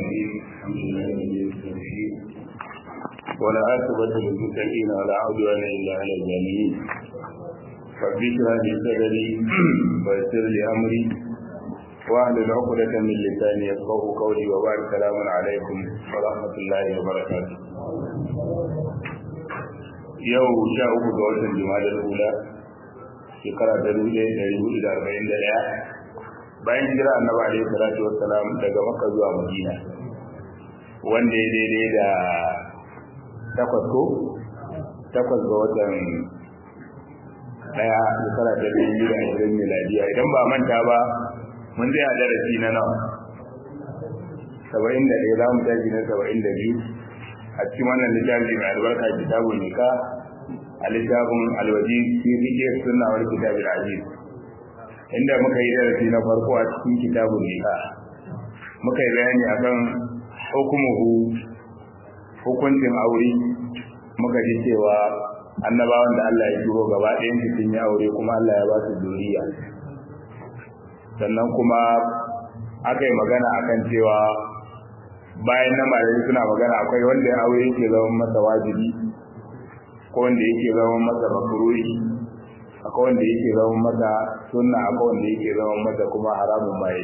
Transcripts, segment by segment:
الرحيم الحمد لله ولي الصالحين ولا عاقبة للمتقين ولا عدوان إلا على الظالمين رب اشرح لي صدري ويسر لي أمري واحلل عقدة من لساني يفقه قولي وبارك السلام عليكم ورحمة الله وبركاته yau sha uku ga watan jumadar hula shekara ta dubu ɗaya ɗari hudu da arba'in da ɗaya bayan jira annabi alaihi salatu wassalam daga makka zuwa madina wanda ya daidai da takwas ko takwas ga watan ɗaya shekara ta dubu biyu da ashirin miladiya idan ba manta ba mun zai a darasi na nawa saba'in da ɗaya za mu tashi na saba'in da biyu a cikin wannan littafi mai albarka kitabun nika a littafin alwaji fi fiqh sunna wal kitab al-aziz inda muka yi darasi na farko a cikin kitabun nika muka yi bayani akan hukumuhu hukuncin aure muka ji cewa annabawan da Allah ya turo gaba ɗayan su sun yi aure kuma Allah ya ba su duniya sannan kuma aka yi magana akan cewa bayan na malami suna magana akwai wanda aure yake zama masa wajibi ko wanda yake zama masa makruhi akwai wanda yake zama masa sunna akwai wanda yake zama masa kuma haramun mai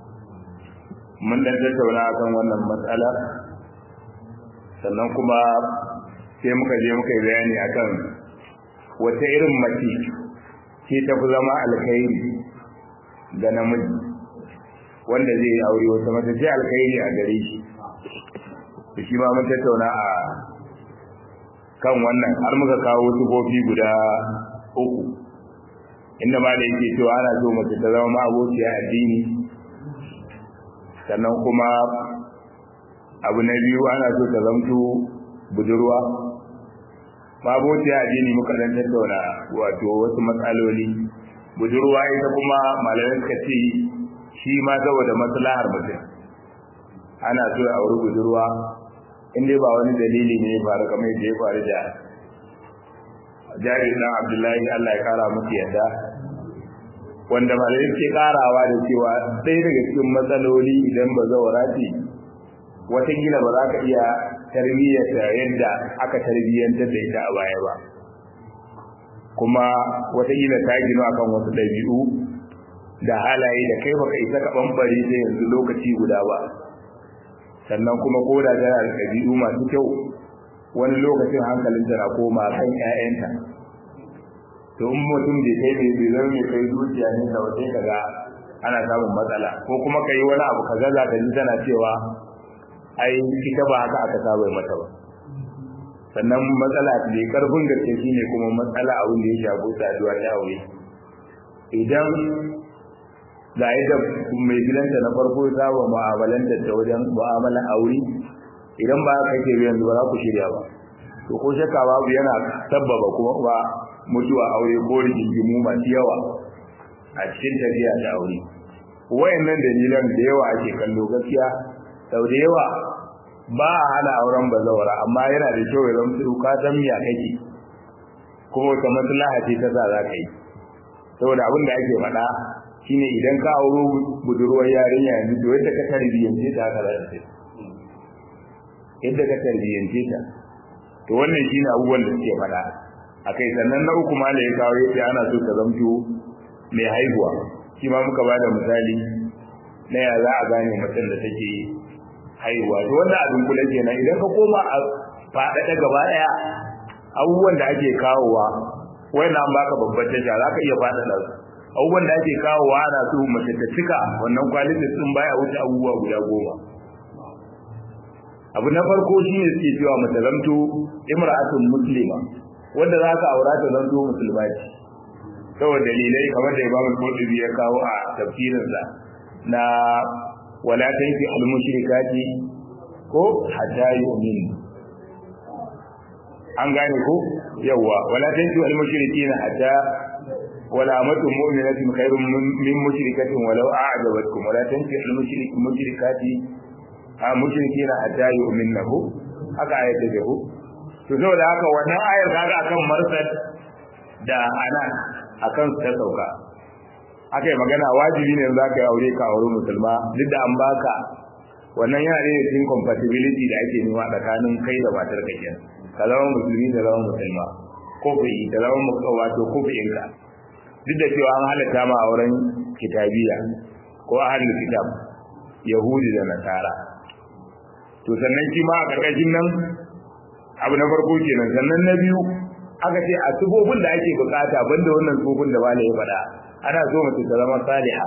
mun dan tattauna akan wannan matsala sannan kuma sai muka je muka yi bayani akan wata irin mace ce ta fi zama alkhairi ga namiji wanda zai yi aure wata mace ce alkhairi a gare shi da shi ma mun tattauna a kan wannan har muka kawo sifofi guda uku inda ma da yake cewa ana so mace ta zama abociya addini sannan kuma abu na biyu ana so ta zamto budurwa abociya addini muka dan tattauna wato wasu matsaloli budurwa ita kuma malamai suka ce shi ma saboda maslahar mutum ana so a wuri budurwa in dai ba wani dalili ne faru kamar yadda ya faru da jari na abdullahi allah ya kara musu yadda wanda malai ke karawa da cewa ɗaya daga cikin matsaloli idan ba zaura ce watakila ba za ka iya tarbiyyarta yadda aka tarbiyyantar da ita a baya ba kuma watakila ta gino akan wasu ɗabi'u da halaye da kai baka isa ka ɓambare ta yanzu lokaci guda ba sannan kuma ko da tana da ɗabi'u masu kyau wani lokacin hankalin na koma kan ƴaƴanta to in mutum bai kai bai bai zama mai kai zuciya ne da wace kaga ana samun matsala ko kuma ka yi wani abu kaga za ka ji tana cewa ai ita ba haka aka saba mata ba sannan matsala mai karfin gaske shine kuma matsala abin da ya shafi saduwa ta aure idan ga yadda mai gidanta na farko ya saba mu'amalanta ta wajen mu'amalan aure idan ba ka ke yanzu ba za ku shirya ba to ko shakka babu yana sabbaba kuma ba mutuwa aure ko rigingimu masu yawa a cikin tafiya da aure wayannan dalilan da yawa ake kallo gaskiya sau da yawa ba a hana auren bazawara amma yana da kyau ya zama ka san miya kake kuma wata maslaha ce ta sa za ka yi saboda abin da ake faɗa shine idan ka auro budurwar yarinya yanzu to yadda ka tarbiyyance ta haka za ta yadda ka tarbiyyance ta to wannan shine abubuwan da suke faɗa akai sannan na uku ma da ya kawo yace ana so ta zamto mai haihuwa shi ma muka bada misali na ya za a gane mutum da take haihuwa to wannan abin kula kenan idan ka koma a faɗaɗa gaba ɗaya abubuwan da ake kawowa wannan an baka babbar tasha za ka iya faɗaɗa su abubuwan da ake kawo wa ana so mace ta cika wannan kwalin da sun baya wuce abubuwa guda goma abu na farko shine suke cewa mace zamto imra'atun muslima wanda za ka aura ta zanto musulma ce saboda dalilai kamar da Imam Qurtubi ya kawo a tafsirinsa na wala tanki al mushrikati ko hatta yu'min an gane ko yawa wala tanki al mushrikina hatta ولا أمة مؤمنة خير من مشركة ولو أعجبتكم ولا تنكح المشركات مشركين حتى يؤمنه haka ayat ta jahu to saboda haka wannan ayar kaga akan marsad da ana akan ta sauka akai magana wajibi ne za ka yi aure ka aure musulma duk da an baka wannan yana da cikin compatibility da ake nema tsakanin kai da matar ka kenan ka zama musulmi da zama musulma kofi da zama wato kofi'in ka duk da cewa an halatta ma auren kitabiya ko ahlul kitab yahudi da nasara to sannan shi ma a karkashin nan abu na farko kenan sannan na biyu aka ce a sufofin da ake bukata banda wannan sufofin da bala ya faɗa ana so mace ta zama saliha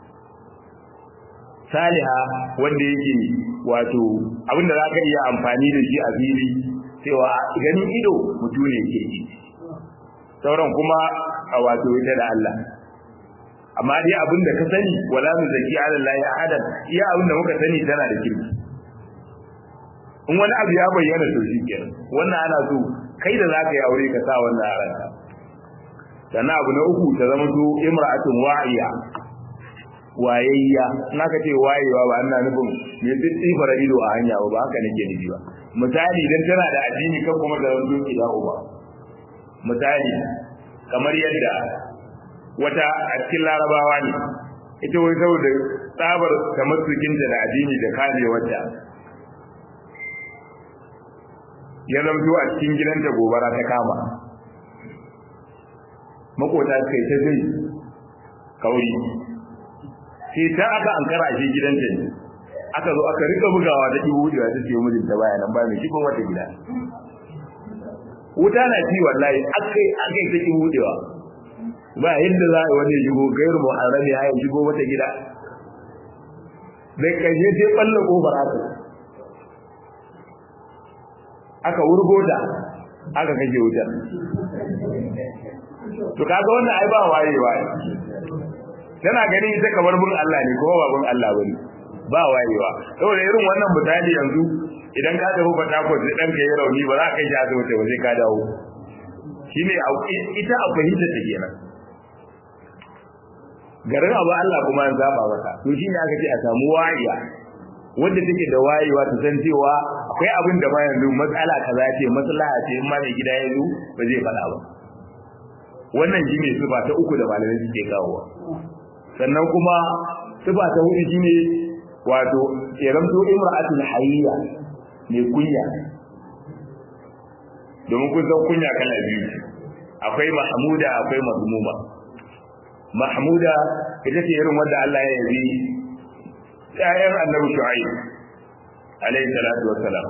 saliha wanda yake wato abinda za ka iya amfani da shi a fili cewa ganin ido mutum ne ke yi sauran kuma a wato ita da Allah amma dai abinda ka sani wala mu zaki ala Allah ya ahadan iya abinda muka sani tana da kirki in wani abu ya bayyana to shi kenan wannan ana so kai da zaka yi aure ka sa wannan a ranka sannan abu na uku ta zama to imra'atun wa'iya wayayya na ka ce wayewa ba ina nufin me tsifara ido a hanya ba haka nake nufi ba misali idan tana da addini kan kuma da wani doki da uba misali kamar yadda wata a cikin larabawa ne ita wai saboda tsabar tamassukinta da addini da kare wata ya zamto a cikin gidanta gobara ta kama makota suka yi ta zai kauri sai ta aka ankara a shi gidanta ne aka zo aka rika bugawa ta ihu da ta ce mijinta baya nan ba mai shigo wata gida wuta na ci wallahi akai akai ta ihu da ba yadda za a yi wani shigo gairu muharrami ya yi shigo wata gida zai kashe sai balla kofar haka aka wurgo ta aka kashe wutar to kaga wannan ai ba wayewa tana gani ita kamar bin Allah ne kuma ba bin Allah bane ba wayewa saboda irin wannan misali yanzu idan ka tafi Port Harcourt sai dan ka yi rauni ba za ka yi asibiti ba sai ka dawo shine ita a fahimta ta kenan garin abu Allah kuma an zaba maka to shine aka ce a samu wayewa wanda take da wayewa ta san cewa akwai abin da ma yanzu matsala kaza ce maslaha ce in ma mai gida ya zo ba zai faɗa ba wannan shine sifa ta uku da malamai suke kawowa sannan kuma sifa ta hudu shine wato iramto imra'atul hayya mai kunya domin kun san kunya kala biyu akwai mahmuda akwai mazmuma mahmuda ita ce irin wanda Allah ya yabi ƴaƴan annabi shu'aib alayhi salatu wassalam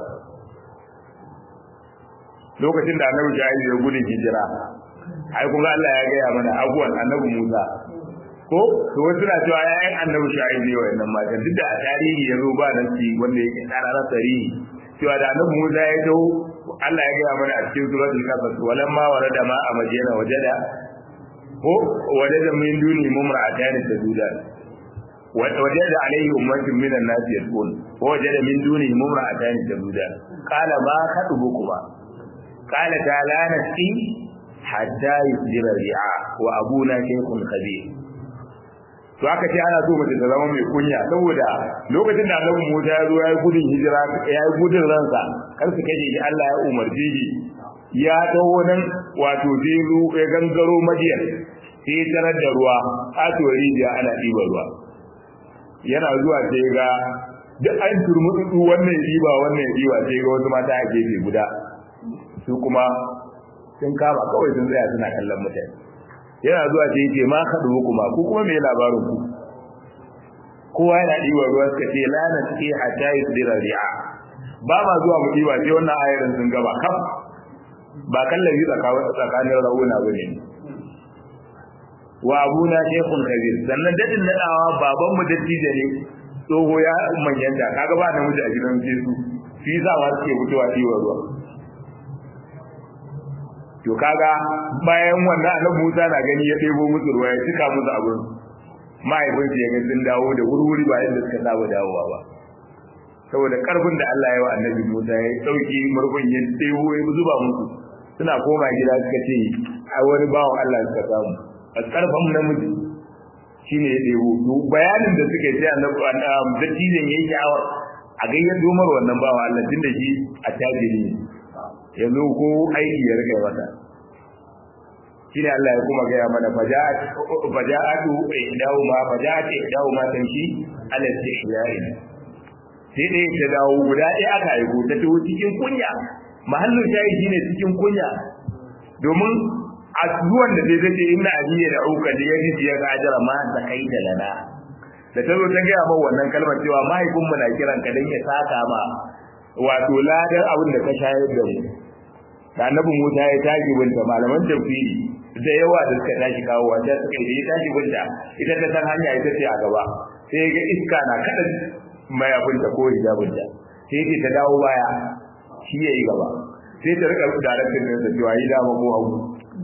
lokacin da annabi shu'aib ya gudu hijira ai kun ga Allah ya gaya mana abuwan annabi Musa ko to wasu na cewa ƴaƴan annabi shu'aib ne wayannan matan duk da a tarihi ya zo ba nan ci wanda yake tsara tarihi cewa da annabi Musa ya zo Allah ya gaya mana a cikin suratul kafir walamma warada ma a madina wajada ko wajada min duni mumra'atan tadudan ووجد عليه أمة من الناس يدعون ووجد من دونهم امرأتان تذودان قال ما خطبكما قال تعالى نسقي حتى يصدر الرعاء وأبونا شيخ خبير to aka ce ana so mace ta zama mai kunya saboda lokacin da Annabi Musa ya zo ya yi gudun hijira ya yi gudun ransa kar su kaje shi Allah ya umarce shi ya taho nan wato sai ya gangaro Madiyan sai ya tarar da ruwa katuwar rijiya ana ɗiba ruwa yana zuwa sai ga duk an turmutsu wannan riba wannan riba sai ga wasu mata a gefe guda su kuma sun kama kawai sun tsaya suna kallon mutane yana zuwa sai ce ma haɗu kuma ku kuma me labarin ku kowa yana ɗiba ruwa suka ce lana ce hatta yi tsira ri'a ba ma zuwa mu ɗiba sai wannan ayarin sun gaba kam ba kallabi tsakanin rauna ba ne wa abuna shaykhun kabir sannan dadin nadawa baban mu dattijo ne tsoho ya manyanta kaga ba namiji a gidan Jesu shi za wa suke fitowa diwa ruwa to kaga bayan wannan annabi Musa na gani ya ɗebo musu ruwa ya cika musu abin mahaifin ya ga sun dawo da wurwuri ba yadda suka saba dawowa ba saboda karfin da Allah ya wa annabi Musa ya dauki murfin ya ɗebo ya zuba musu suna koma gida suka ce a wani bawan Allah suka samu a karfan namiji shine ya ɗebo to bayanin da suka yi annabi dattijan yayi sha'awar a gayyar domar wannan bawa Allah tunda shi a tajiri ne yanzu ko aiki ya rika mata shine Allah ya kuma gaya mana faja'at faja'atu ihdahu ma faja'at ihdahu ma tamshi ala istihya'i sai ɗaya ta dawo guda ɗaya aka haihu ta taho cikin kunya mahallin shayi shine cikin kunya domin a zuwan da zai zace inna ajiya da auka da ya ji ya ga ajara ma ta kai da lana da ta zo ta gaya ma wannan kalmar cewa mahaifinmu na kiran ka dan ya saka ma wato ladar abin da ka shayar da mu da annabi Musa ya tashi binta malaman tafsiri da yawa da suka tashi kawo wanda suka yi ya tashi binta ita ta san hanya ita ce a gaba sai ga iska na kada mayabinta ko hijabinta sai ce ta dawo baya shi ya yi gaba sai ta rika daraktin da cewa yi dama ko hagu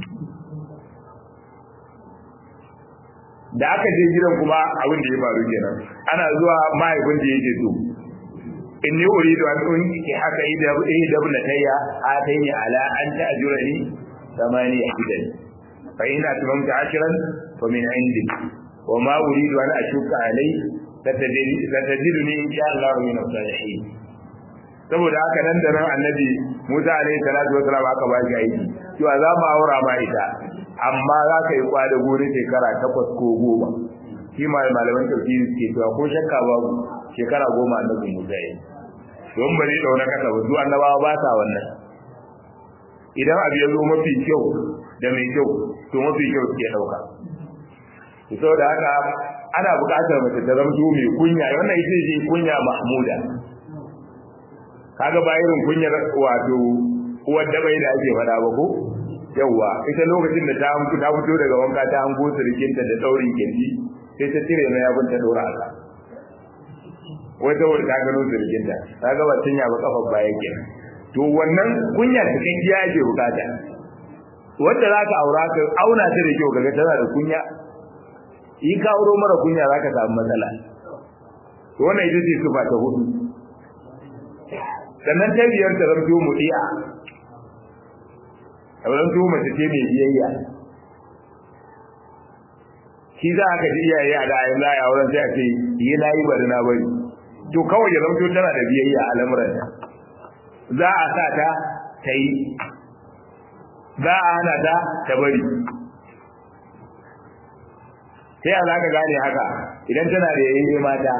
da aka je gidan kuma abin da ya faru kenan ana zuwa mahaifin da yake so inni uridu an unki haka ida ida bunatayya atayni ala an ta'jurani thamani hidan fa in atmamta ashran fa min indik wa ma uridu an ashuka alai satajiduni insha Allah min as-salihin saboda haka nan da nan annabi Musa alaihi salatu wa salam aka ba shi aiki cewa za mu aura ma ita amma za ka yi kwada gori shekara takwas ko goma shi ma malaman tafsiri suke cewa ko shakka babu shekara goma annabi Musa yi don bari dauna kasa ba su annabawa ba sa wannan idan abu ya zo mafi kyau da mai kyau to mafi kyau suke dauka saboda haka ana buƙatar mace ta zama mai kunya wannan ita ce kunya mahmuda kaga ba irin kunyar wato uwar da bai da ake faɗa ba ko yawa ita lokacin da ta ta fito daga wanka ta hango sirkinta da daurin kirji sai ta cire mai abin ta dora a wata wata ta gano sirkinta ta ga wacin ya ba kafar baya ke to wannan kunya cikakkiya ake bukata wanda za ka aura ka auna ta da kyau kaga tana da kunya in ka auro mara kunya za ka samu matsala to wannan ita ce sufa ta hudu sannan ta biyar ta zamto mudi'a a zamto mace ce mai biyayya shi za ka ji iyaye a da'ayin za a auren sai a ce yi na yi bari na bari to kawai ya zamto tana da biyayya a lamuranta za a sa ta ta yi za a hana ta ta bari sai a za ka gane haka idan tana da yayi mata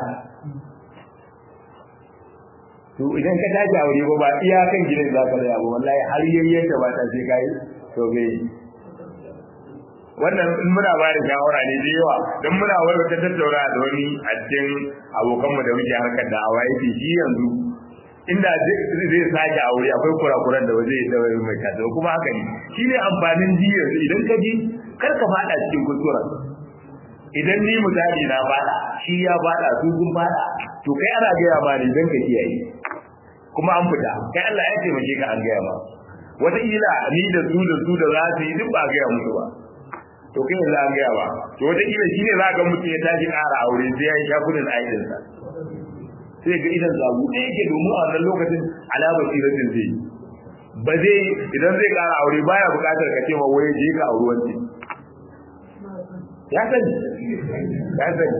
to idan ka tashi aure ba ba iya kan gidan za ka tsaya ba wallahi har yayyen da ba ta sai kai to me wannan in muna ba da shawara ne da yawa don muna wai wata tattauna da wani a cikin abokanmu da muke harkar da awa yake shi yanzu inda zai sake aure akwai kurakuran da waje da wai mai kasa kuma haka ne shi ne amfanin ji yanzu idan ka ji kar ka fada cikin kuskuren idan ni misali na fada shi ya fada su sun fada to kai ana gaya ma ne don ka kiyaye kuma an fita kai Allah ya taimake ka an gaya ma wataƙila ni da su da su da za su yi duk ba gaya musu ba to kai yanzu an gaya ba to wataƙila shi ne za ga mutum ya tashi ƙara aure sai ya yi shakudin aikinsa sai ga idan zabu ɗaya yake domin a wannan lokacin alamar siratin zai ba zai idan zai ƙara aure baya buƙatar ka ce ma waye je ka auri wanci ya sani ya sani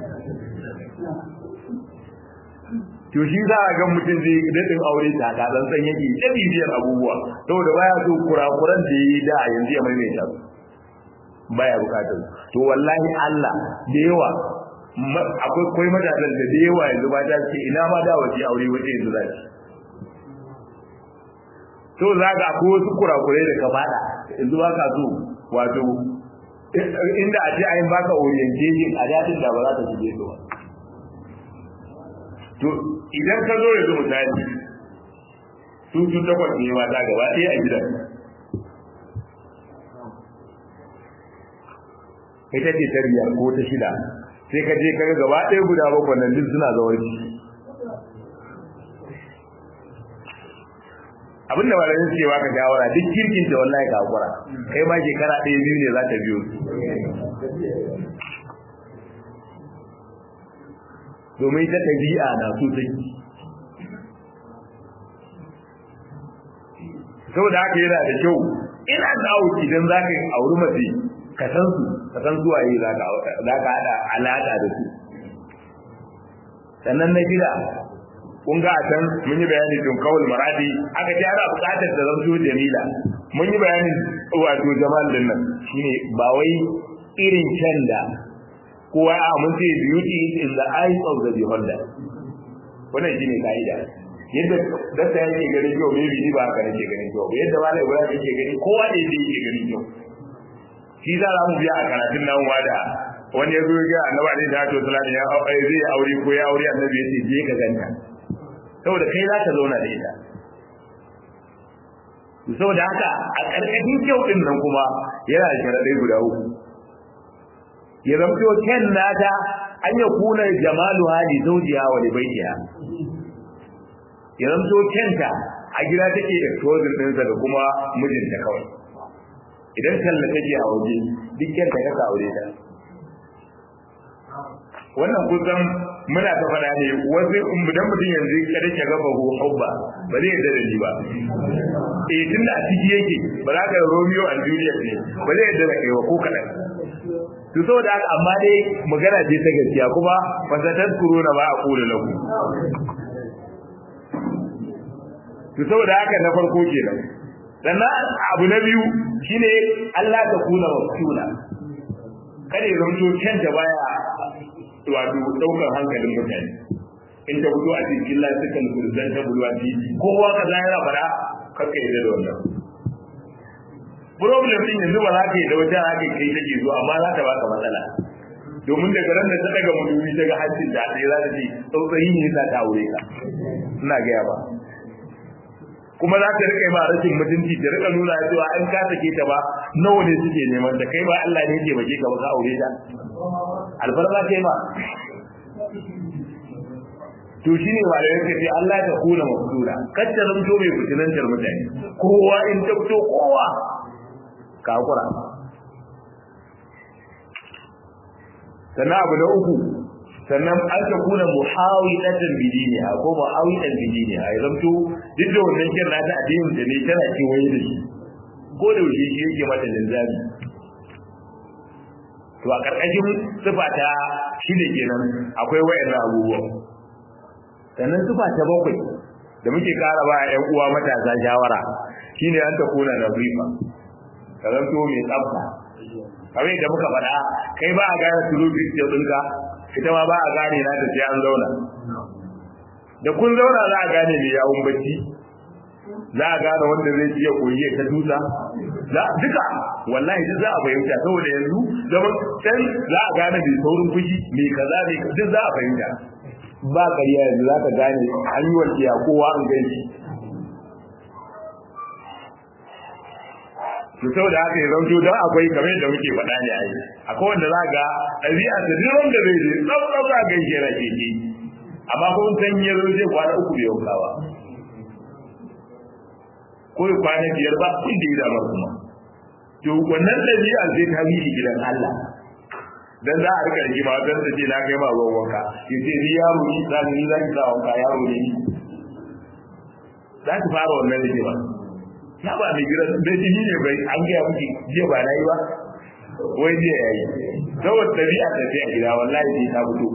to shi za a ga mutum zai daɗin aure ta ka dan san yake ta bibiyar abubuwa saboda baya so kurakuran da yi da yanzu ya maimaita su baya bukatar to wallahi Allah da yawa akwai koi matasan da da yawa yanzu ba ta ce ina ma da wace aure wace yanzu za ki to za ka ko wasu kurakurai da ka fada yanzu ba ka so wato inda a ce ayin baka orientation a dadin da ba za ta shige su ba to idan ka zo yanzu misali su su takwas ne mata gaba ɗaya a gidan ita ce ta biyar ko ta shida sai ka je kaga gaba ɗaya guda bakwai nan duk suna zawarci abinda malamin suke baka shawara duk kirkin ta wallahi ka hakura kai ma shekara ɗaya biyu ne za ta biyo domin ta ɗabi'a na so ta saboda haka yana da kyau ina da auki idan za ka auri mace ka san su ka san zuwa yi za ka haɗa alaƙa da su sannan na gida kun ga a can mun yi bayani tun kawul maradi aka ce ana buƙatar da zanto jamila mun yi bayanin wato jamal din nan shine ba wai irin can da kowa a mun ce beauty is in the eyes of the beholder wannan shine kaida yadda dasta yake ganin kyau me bi ba haka nake ganin kyau yadda malai ibrahim yake gani kowa da yadda yake ganin kyau shi za mu biya a karatun nan wada wani ya zo ga annabi alaihi salatu wasallam ya zai aure ko ya aure annabi yace je ka ganta saboda kai za ka zauna da ita saboda haka a ƙarƙashin kyau ɗin nan kuma yana da sharaɗai guda uku ya zamto ken nata an ya kuna jamalu hali zaujiya wa da baitiya ya zamto kenta a gida take exposing ɗinsa da kuma mijinta kawai idan talla take a waje duk kenta ka aure ta wannan kusan muna ta faɗa ne wasu idan mutum yanzu kada ke gaba ko hubba ba zai yarda da ni ba eh tun da a ciki yake ba za ka Romeo and Juliet ne ba zai yarda da kai ba ko kaɗan to saboda haka amma dai magana ce ta gaskiya kuma fasatar kuruna ba a kula lahu to saboda haka na farko kenan sannan abu na biyu shine Allah ta kula wa kula kada ya zanto canja baya wato daukar hankalin mutane in ta fito a cikin lasikan kurzan ta bulwa ci kowa ka zai yana fara kakka yi da wannan problem din yanzu ba za ka yi da wata haka kai take zo amma za ta baka matsala domin daga ran da ta daga mutumi daga hancin da sai za ta ce tsautsayi ne za ta aure ka ina gaya ba kuma za ta rika ma rashin mutunci ta rika nuna cewa an ka take ta ba nawa ne suke neman ta kai ba Allah ne ke bake ka ba ka aure ta alfarma kai ma to shine ba da yake ce Allah ta kula mafsura kacce zamto mai fitinantar mutane kowa in ta fito kowa ka hakura sannan abu na uku sannan an ta kuna muhawilatan bidiniha ko muhawilatan bidiniha ya zamto duk da wannan kin nata addinin da ne tana kewaye da shi ko da yaushe shi yake mata linzami to a karkashin sifa ta shi ne kenan akwai wayannan abubuwan sannan sifa ta bakwai da muke kara ba ƴan uwa matasa shawara shine an ta kuna na rifa ka zanto mai tsafta kamar yadda muka faɗa kai ba a gane tulu picture ɗinka ita ma ba a gane na ta sai an zauna da kun zauna za a gane mai yawon bacci za a gane wanda zai iya koyi ta tusa za duka wallahi duk za a fahimta saboda yanzu zaman can za a gane mai saurin fushi mai kaza ne duk za a fahimta ba ƙarya yanzu za ka gane an yi walƙiya kowa an gaishe to saboda haka ya zanto don akwai kamar yadda muke faɗa ne a yi akwai wanda za ga ɗabi'a ta duk wanda zai je tsaf tsaf za ga shi yana keke amma kun san ya zo zai kwana uku bai yauka ba ko ya kwana biyar ba kun da ya damar kuma to wannan ɗabi'a zai ta bi gidan Allah dan za a rika rigima dan ta ce na kai ma ruwan wanka yace ni yaro ni dan ni zan sa wanka yaro ne ni za ki fara wannan rigima ya ba mai gidan da jini ne bai an gaya miki jiya ba na yi ba wai jiya ya yi saboda ɗabi'a ta ce a gida wallahi sai ta fito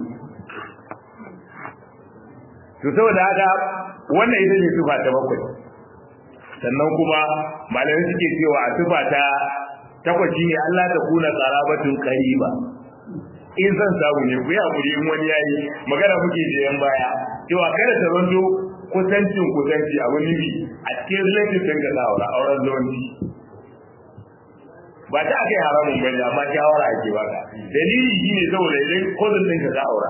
to saboda haka wannan ita ce tufa ta bakwai sannan kuma malamai suke cewa a tufa ta takwas ne Allah ta kuna tsarabatun qariba in zan samu ne ku yi hakuri in wani yayi magana muke da yan baya cewa kada ta zanto kusancin kusanci abu nufi a cikin relative ɗin ga aura auren zuwanci ba ta aka yi haramun bane amma shawara ake baka dalili shi ne saboda idan cousin ɗinka ka aura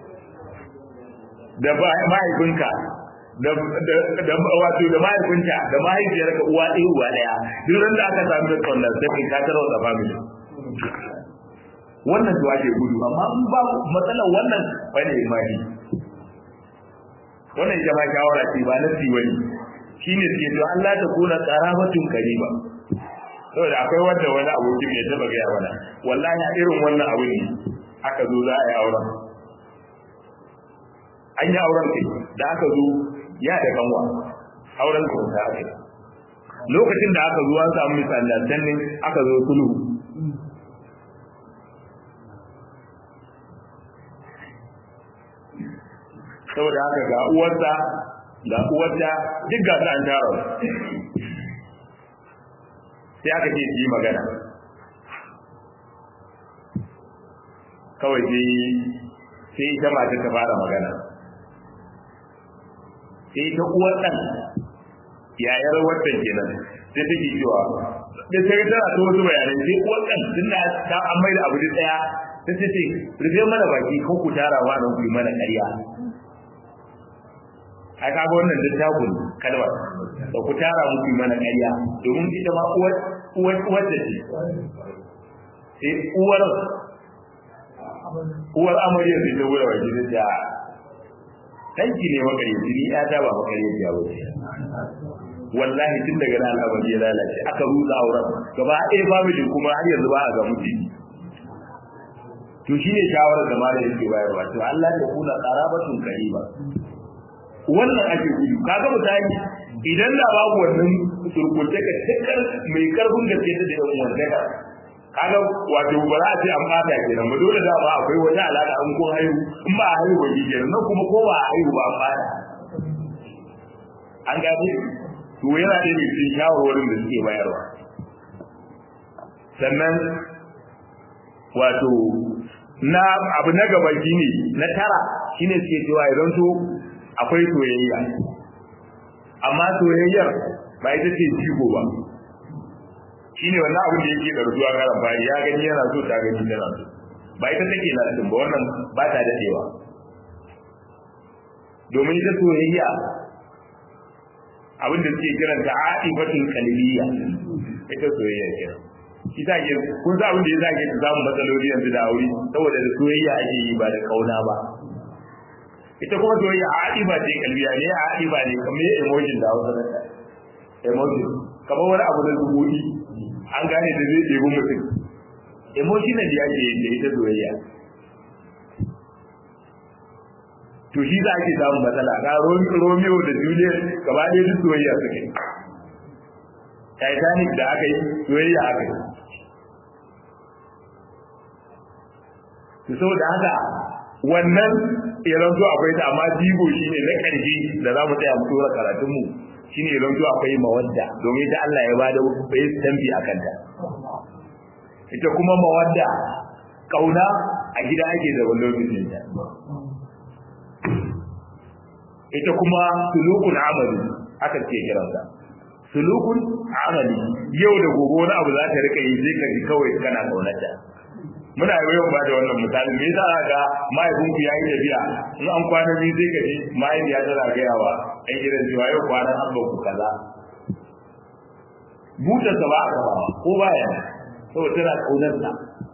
da mahaifinka da wato da mahaifinta da mahaifiyarka uwa ɗaya uwa ɗaya duk da aka samu da tsallar sai ka tarwa da family wannan to ake gudu amma in ba matsalar wannan bane imani wannan ita ma shawara ce ba nasi bane shine suke to Allah ta kuna qarabatun kariba saboda akwai wanda wani abokin ya taba gaya mana wallahi a irin wannan abu ne aka zo za a yi auren an yi auren kai da aka zo ya da kanwa auren ka ta aka lokacin da aka zo an samu misalan aka zo sulhu saboda haka ga uwarsa ga uwarta duk ga su an tara sai aka ce yi magana kawai sai sai ita mata ta fara magana sai ta uwar ɗan yayar watan kenan sai take cewa da sai tana ta wasu bayanai sai uwar ɗan tun da ta an mai da abu da ɗaya ta ce ce rufe mana baki ko ku tara wa nan ku yi mana ƙarya a kaga wannan littafin kalmar da ku tara mu ku yi mana ƙarya domin ita ma uwar uwar uwar da ce sai uwar uwar amaryar da ta wura waje da danki ne makaryaci ni ya ta ba makaryaci ya wuce wallahi tun daga nan al'amari ya lalace aka rusa auren gaba ɗaya family kuma har yanzu ba a ga mutu to shine shawarar da malamin yake bayarwa to Allah ya kula qarabatun qariba wannan ake gudu kaga misali idan da babu wannan surkunce ka tikar mai karfin gaske ta da yawan wannan kaga wato ba za a ce an bata kenan ba dole da ba akwai wata alaka an ko haihu in ba a haihu ba kenan nan kuma ko ba a haihu ba an bata an gabe to yana da cikin shawarwarin da suke bayarwa sannan wato na abu na gaba shine na tara shine suke cewa idan to akwai soyayya amma soyayyar ba ita ce jigo ba shine wannan abin da yake ɗarzuwa karan bayan ya gani yana so ta gani tana so ba ita take lastin ba wannan ba ta dadewa domin ita soyayya abin da suke kiranta a'ibatul qalbiyya ita soyayya kenan shi ta ke kun sa abin da ya zage ta samu matsaloli yanzu da aure saboda da soyayya ake yi ba da kauna ba ita kuma soyayya a'iba ce kalbiya ne a'iba ne kamar emotion da hausa emotion kamar wani abu da zubuɗi an gane da zai ɗebi mutum emotional ya ke da ita soyayya to shi za ake samun matsala ga romeo da juliet gaba ɗaya duk soyayya suke titanic da aka yi soyayya aka yi to saboda haka wannan idan zo akwai ta amma jigo shine na ƙarshe da za mu tsaya mu tura karatunmu shine idan zo akwai mawadda domin ta Allah ya bada bai tambi a kanta ita kuma mawadda kauna a gida ake da wannan lokacin ta ita kuma sulukun amali aka ce kiransa sulukun amali yau da gobe wani abu za ta rika yi sai ka ji kawai kana kaunarta muna yawan ba da wannan misali me yasa ga mahaifinku ya yi tafiya in an kwana biyu sai ka ji mahaifiya tana gaya wa ɗan gidan cewa yau kwanan an ku kaza butarsa ba a kafawa ko baya saboda tana kaunarsa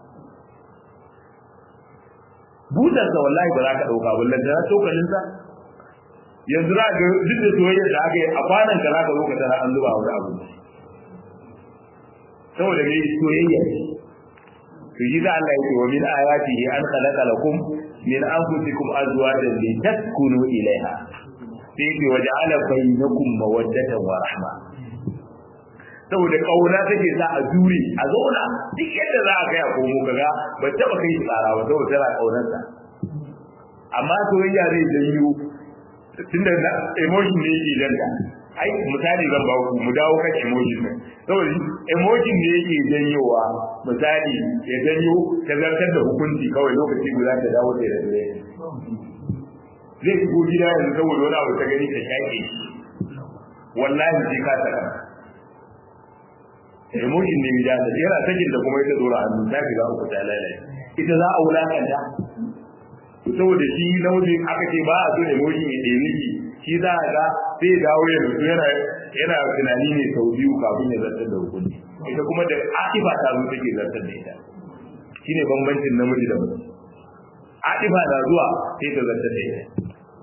butarsa wallahi ba za ka ɗauka ba lantana tokalinsa yanzu za ga duk da soyayya da aka yi a kwanan ka za ka zo ka tara an zuba wani abu saboda me soyayya ce to shi da Allah yake wa min ayatihi an khalaqa lakum min anfusikum azwajan litaskunu ilaiha sai yake waja'ala bainakum mawaddatan wa rahma saboda kauna take sa a jure a zauna duk yadda za a kai a komo kaga ba taba kai tsara ba saboda tana kaunarsa amma soyayya zai janyo tunda emotion ne yake danta ai misali zan ba ku mu dawo kan emotion ne saboda emotion ne yake janyowa misali ya janyo ta zartar da hukunci kawai lokaci guda ta dawo da dare zai shigo gida yanzu saboda wani abu ta gani ta shaƙe wallahi sai ka saka emotion ne ya da yana sakin da kuma ita dora hannu ta shiga uku ta lalace ita za a wulakanta saboda shi namiji aka ce ba a so emotion ya ɗaya miki shi za a ga sai dawo ya rutu yana yana tunani ne sau biyu kafin ya zartar da hukunci ita kuma da akifa ta zo take zartar da ita shine bambancin namiji da mace akifa na zuwa sai ta zartar da ita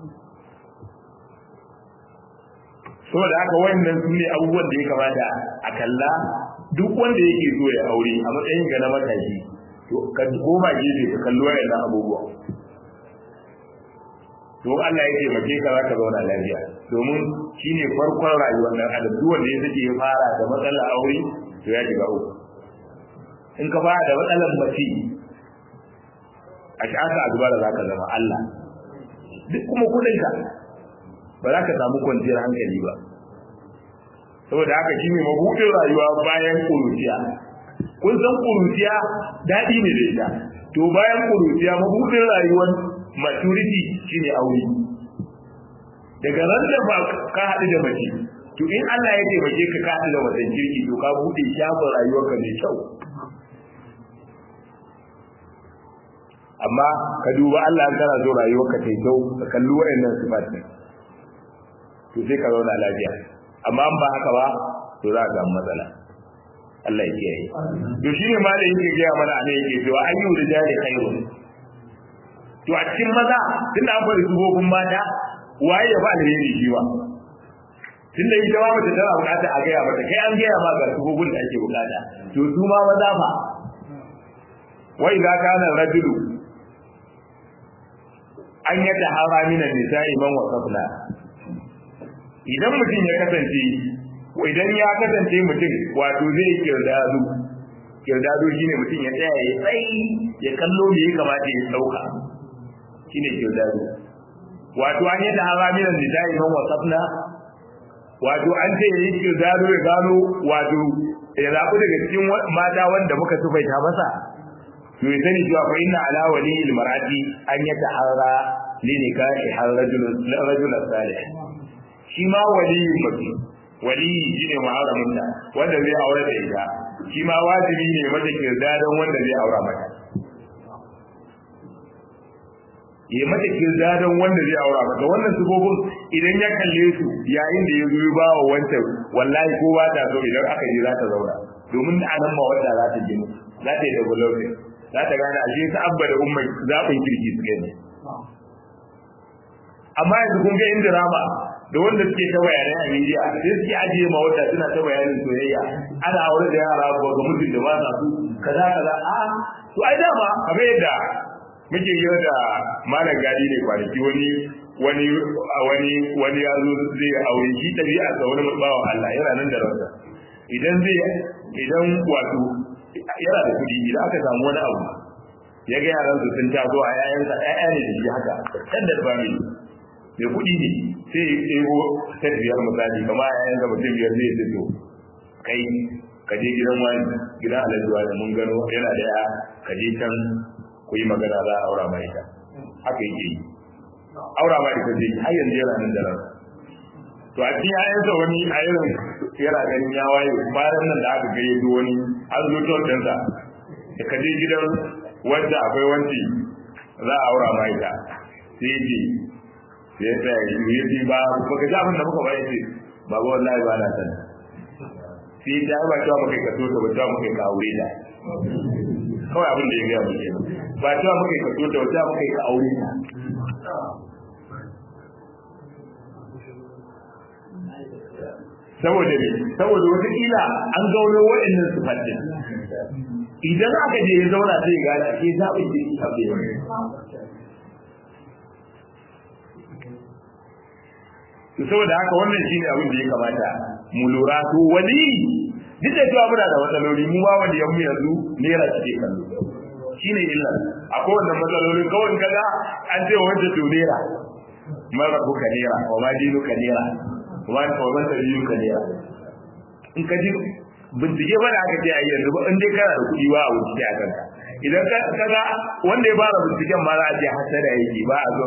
saboda haka wayannan su ne abubuwan da ya kamata a kalla duk wanda yake so ya aure a matsayin ga na matashi to ka koma gefe ka kalli wayannan abubuwa to Allah ya taimake ka za ka zauna lafiya domin shine farkon rayuwar dan adam duk wanda ya sake ya fara da matsalar aure to ya shiga uku in ka fara da matsalar mace a shaka a zuba da za ka zama Allah duk kuma kudinka ba za ka samu kwanciyar hankali ba saboda haka shi ne mabuɗin rayuwa bayan ƙuruciya kun san ƙuruciya daɗi ne da ita to bayan ƙuruciya mabuɗin rayuwar maturity shine aure daga ran da ba ka haɗu da mace to in Allah ya taimake ka ka haɗu da macen kirki to ka buɗe shafin rayuwarka mai kyau amma ka duba Allah an kana so rayuwarka ta kyau ka kalli wayannan sifat din to sai ka zauna lafiya amma an ba haka ba to za ka samu matsala Allah ya kiyaye to shine ma da yake gaya mana a yake cewa ayyu da jari khairun to a cikin maza tunda an bari dubobin mata waye ya ba alheri shi ba tunda ita ma mace tana bukata a gaya mata kai an gaya ma ga dubobin da ake bukata to su ma maza fa wai za kana rajulu an yadda hara minan nisa'i man wasafna idan mutum ya kasance idan ya kasance mutum wato zai kirdadu kirdadu shine mutum ya tsaya ya tsayi ya kallo me ya kamata ya dauka shine kirdadu wato an yadda hara minan nisa'i man wasafna wato an ce yayi kirdadu ya gano wato ya zaɓi daga cikin mata wanda muka tufaita masa to ya sani cewa fa inna ala wali almar'ati an yatahara li nikahi har rajul rajul salih shi ma wali mace wali shine muharramin ta wanda zai aure da ita shi ma wajibi ne mata kirda don wanda zai aura mata yi mata kirda don wanda zai aura mata wannan sifofin idan ya kalle su yayin da ya zo ya bawa wancan wallahi ko ba ta so idan aka ji za ta zauna domin a nan ma wanda za ta ginu za ta yi development za ta gane ashe ta abba da umma zaɓin kirki su gani amma yanzu kun ga in drama da wanda suke ta bayanai a media sai suke ajiye ma wata suna ta bayanin soyayya ana aure da yara ba ga mutum da ba sa su kaza kaza a to ai dama kamar yadda muke yi da malam gadi ne kwanaki wani wani wani wani ya zo zai aure shi tabi'a sa wani bawan Allah yana nan da ransa idan zai idan wato yana da kuɗi idan aka samu wani abu ya ga yaran su sun taso a yayansa ƴaƴa ne da shi haka standard family mai kuɗi ne sai ya ɗebo set biyar misali kama yayan da mutum biyar zai ce to kai ka je gidan wani gidan alhaji wani mun gano yana da ya ka je can ku yi magana za a aura mai ita haka yake yi aura mai ita zai har yanzu yana nan da ransa to a cikin yayansa wani a irin yana ganin ya waye bayan nan da aka gayyato wani an zo tontansa da ka je gidan wanda akwai wanci za a aura ma ita sai ce ya tsaya ya ce ba ba ka ji abin da muka bayar ce ba ba wallahi ba na san sai ta ba cewa muka ka so ta ba cewa muka ka aure ta kawai abin da ya gaya muke ba cewa muka ka so ta ba cewa muka ka aure ta saboda ne saboda wata kila an gauno waɗannan sifatin idan aka je ya zauna sai ya gane ake zaɓin da ya shafe to saboda haka wannan shine abin da ya kamata mu lura to wali duk da cewa muna da matsaloli mu ma wanda yan mu yanzu naira suke kallo shine illa akwai wannan matsalolin kawai kaga an ce wanda to naira mara buka naira wa ma dinu ka naira wa ma wa ta dinu ka naira in ka ji bincike ba da aka ce a yanzu ba in dai kana da kuɗi ba a wuce a kanka idan ka kaga wanda ya fara binciken ma za a ce hasada yake ba a zo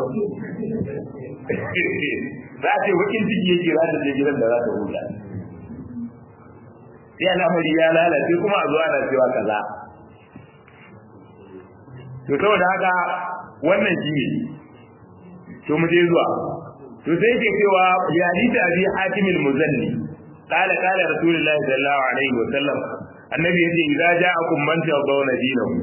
za a ce bakin ciki yake za ta je gidan da za ta huta sai al'amari ya lalace kuma a zo ana cewa kaza to saboda haka wannan shi ne to mu je zuwa to sai ke cewa ya hadisi abi hatim al-muzanni qala qala rasulullahi sallallahu alaihi wa sallam annabi yace idza ja'akum man tawdawna dinahu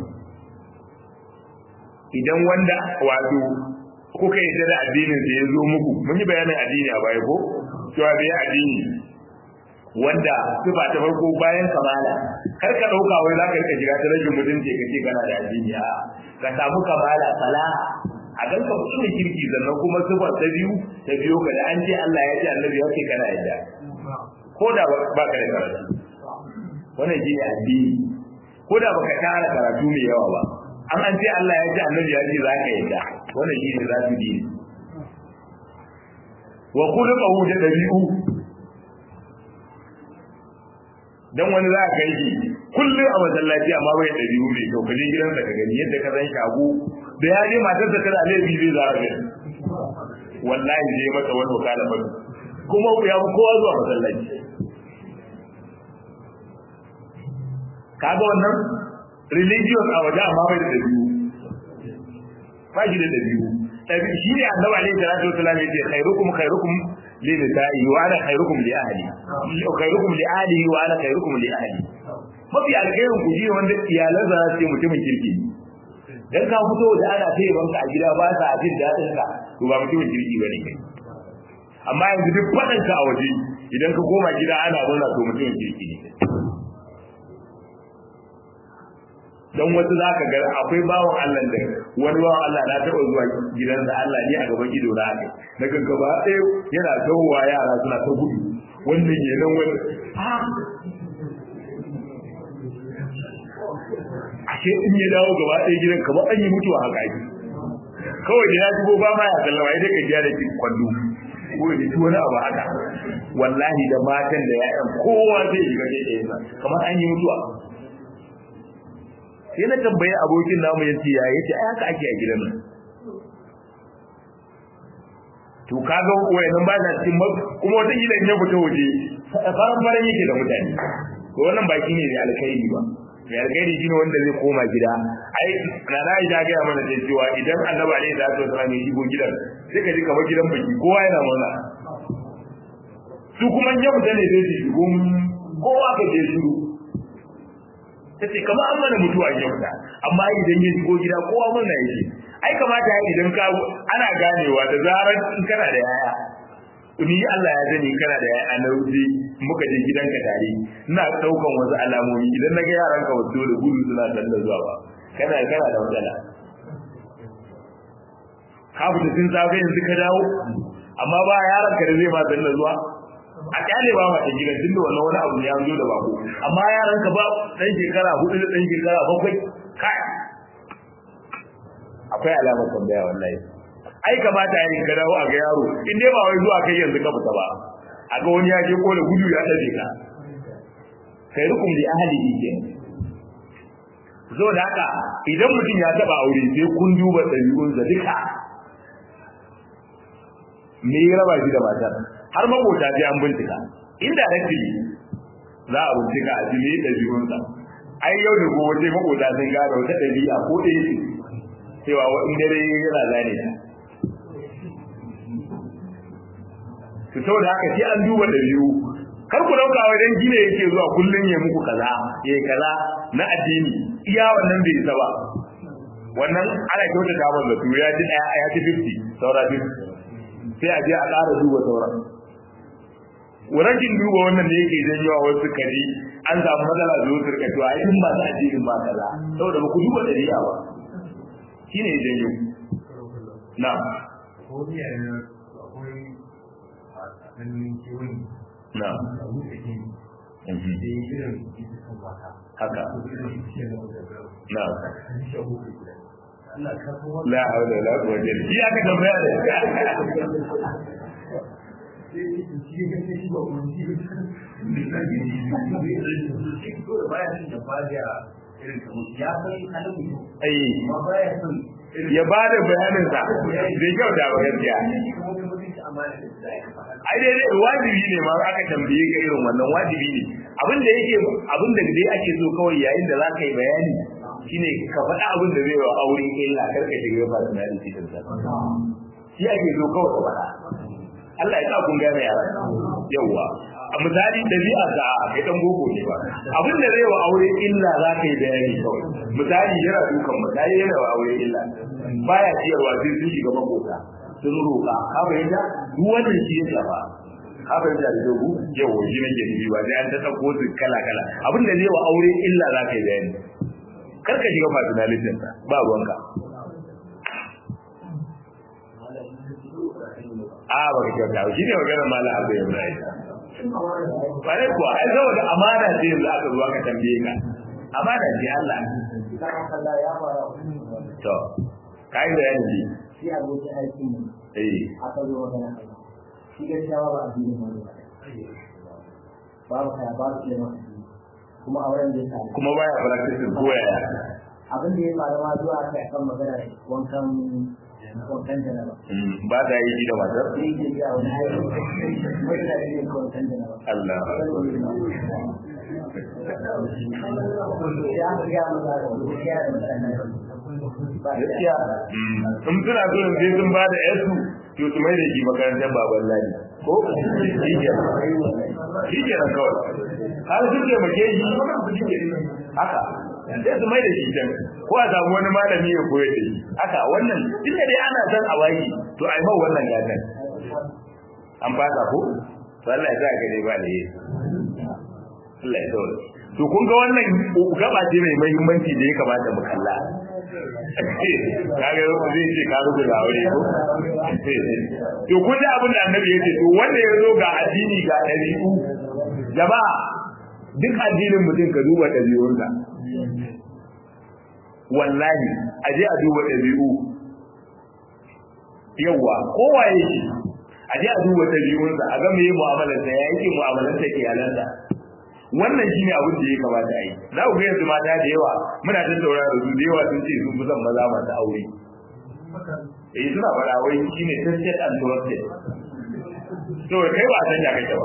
idan wanda wato kuka yi da addinin da ya zo muku mun yi bayanin addini a baya ko cewa bai addini wanda sifa ta farko bayan kamala kar ka dauka wai za ka rika shiga ta rajin mutunci kace kana da addini a ka samu kamala salaha a gan ka mutum kirki sannan kuma sifa ta biyu ta biyo ka da an ce Allah ya ce annabi ya ce kana yadda ko da ba ka da karatu wannan shi ne addini ko da baka tara karatu mai yawa ba an an ce Allah ya ce annabi ya ce za ka yadda wannan shi ne za su dini wa kullu qawu da dabi'u dan wani za ka yi kullum a masallaci amma bai dabi'u mai kyau kaje gidansa ka gani yadda ka san shago da ya je matarsa ta da laifi zai za ka wallahi zai masa wani wakala ba kuma ya fi kowa zuwa masallaci kaga wannan religious a waje amma bai da dabi'u ba shi da dabi'u dabi'u shi ne annabi alaihi salatu wasallam ya ce khairukum khairukum li nisa'i wa ana khairukum li ahli khairukum li ahli wa ana khairukum li ahli mafi alkhairin ku shi wanda iyalan za su mutumin kirki dan ka fito da ana taya banka a gida ba sa jin dadin ka to ba mutumin kirki bane kai amma yanzu duk fadan ka a waje idan ka koma gida ana murna to mutumin kirki ne dan wasu za ka ga akwai bawan Allah da wani bawan Allah na taɓa zuwa gidansa Allah ne a gaban ido na aka na gaba ɗaya yana tawowa yara suna ta gudu wannan ke nan wani ashe in ya dawo gaba ɗaya gidan kamar an yi mutuwa haka ake kawai da ya shigo ba ma ya sallama idan ka gyara ki kwallo ko ya ci wani abu haka wallahi da matan da ya'yan kowa zai shiga ɗaya kamar an yi mutuwa sai na tambaye abokin namu ya ce ya yace ai haka ake a gidan nan to kaga wayannan ba ta cikin kuma wata kila in ya fita waje faran faran yake da mutane to wannan ba shine ne alkhairi ba mai alkhairi shine wanda zai koma gida ai na na ida ga mana da cewa idan annabi alaihi salatu wasallam ya shigo gidan sai ka ji kamar gidan baki kowa yana murna su kuma ya fita ne zai shigo kowa ka je shiru tace kamar an mana mutuwa a yauta amma idan ya shigo gida kowa murna yake ai kamata ya idan ka ana ganewa da zarar in kana da yaya ni Allah ya sani kana da yaya na wuce muka je gidanka tare ina daukan wasu alamomi idan naga yaran ka wato da gudu suna talla zuwa ba kana kana da matsala ka fita sun safe yanzu ka dawo amma ba yaran ka da zai ma talla zuwa a kyale ba mata gidan tun da wannan wani abu ne ya zo da bako amma yaran ka ba dan shekara hudu da dan shekara bakwai kai akwai alamar tambaya wallahi ai kamata yayin ka dawo a ga yaro in dai ba wai zuwa kai yanzu ka fita ba a ga wani ya je ko da gudu ya tabe ka kai rukum li ahlihi ke zo da haka idan mutum ya taba aure sai kun duba ɗabi'unsa duka me ya raba shi da matar har makota sai an bincika inda rafi za a bincika a jini da biyunsa ai yau da gobe sai makota sun gane wata ɗabi'a ko ɗaya ce cewa in dare yana zane ta su saboda haka sai an duba ɗabi'u kar ku dauka wajen gine yake zuwa kullum ya muku kaza ya kaza na addini iya wannan bai isa ba wannan ana kyautata masa to ya ji ɗaya ya ci 50 saura 50 sai a je a ƙara duba sauran rashin duba wannan ne yake janyo wasu kari an samu matsala da wasu rika to ai in ba ta addinin ba kaza saboda ba ku duba dariya ba shine janyo na na haka na la haula wala quwwata illa billah aka tambaya da ya ba da bayanin sa zai kyau da gaskiya ai dai dai wajibi ne ma aka tambaye ka irin wannan wajibi ne abin da yake abin da dai ake so kawai yayin da zaka yi bayani shine ka faɗa abin da zai wa aure illa kar ka shiga ba da nan cikin sa shi ake so kawai ka faɗa Allah ya sa kun gane yara yawa a misali dabi'a da kai dan gogo ne ba abin da zai wa aure illa za ka yi bayani kawai misali yana dukan misali yana wa aure illa baya ciyarwa sai sun shiga makota sun roƙa ka fahimta duk wannan shi ya shafa ka fahimta da dogo yau shi nake nufi ba sai an ta ɗauko su kala kala abin da zai wa aure illa za ka yi bayani kar ka shiga personality ba ruwanka a ba ka kyauta shi ne maganar malam abu ya bai bare kuwa ai saboda amana ce yanzu aka zuwa ka tambaye ka amana ce Allah to kai da yanzu shi abokin aikin mu eh aka zo magana shi gaskiya ba a biyu ne babu kaya babu ke masa kuma auren da ya sami kuma baya practice ko yaya abin da ya faru ma zuwa kai kan magana wankan ba ta yi shi da matar Allah gaskiya in suna so in sai sun ba da yasu to su mai da shi makarantar baban lani ko shi ke shi ke nan kawai har su ke make shi haka sai su mai da shi can ko a samu wani malami ya koyar da shi haka wannan duk da dai ana son a wayi to a yi mau wannan gatan an fasa ko to Allah ya sa ka dai ba da yi Allah ya saurara to kun ga wannan gaba ce mai muhimmanci da ya kamata mu kalla kaga zai ce ka rubu da aure ko to kun ji abin da annabi yace to wanda ya zo ga addini ga dabi'u jama'a duk addinin mutum ka duba dabi'unsa wallahi aje a duba dabi'u yawa kowa yake aje a duba dabi'unsa a ga meye mu'amalarsa ya yake mu'amalarsa iyalansa wannan shine abin da ya kamata a yi za ku ga yanzu mata da yawa muna tattauna da su da yawa sun ce sun fi son maza masu aure eh suna faɗa wai shine tested and trusted to kai ba san ya kake ba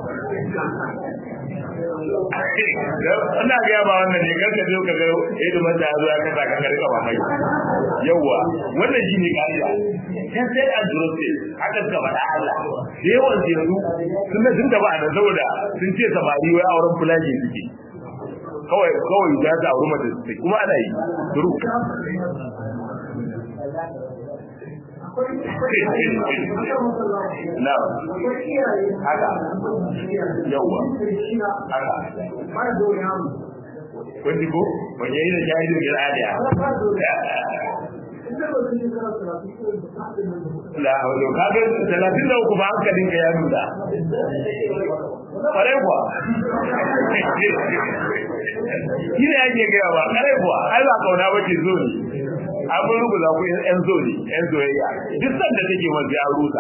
ina ga ba wannan ne karka je ka ga idan mata zo ya kasa ka karka ba mai yawa wannan shine kariya tested and trusted haka ka faɗa Allah da yawan yanzu sun na sun taba nan saboda sun ce samari wai auren fulaji suke kawai kawai da ta auri mata suke kuma ana yi duru na haka yawa haka kun ji ko wani yayi da jahilin bil adiya la hawlo kaga 33 ba hankalin ka ya nuna kare kuwa shi ne ake gaya ba kare kuwa ai ba kauna ba ce zo ne an mun rubuta ku yan zo ne yan zoyayya duk sanda take man ya rusa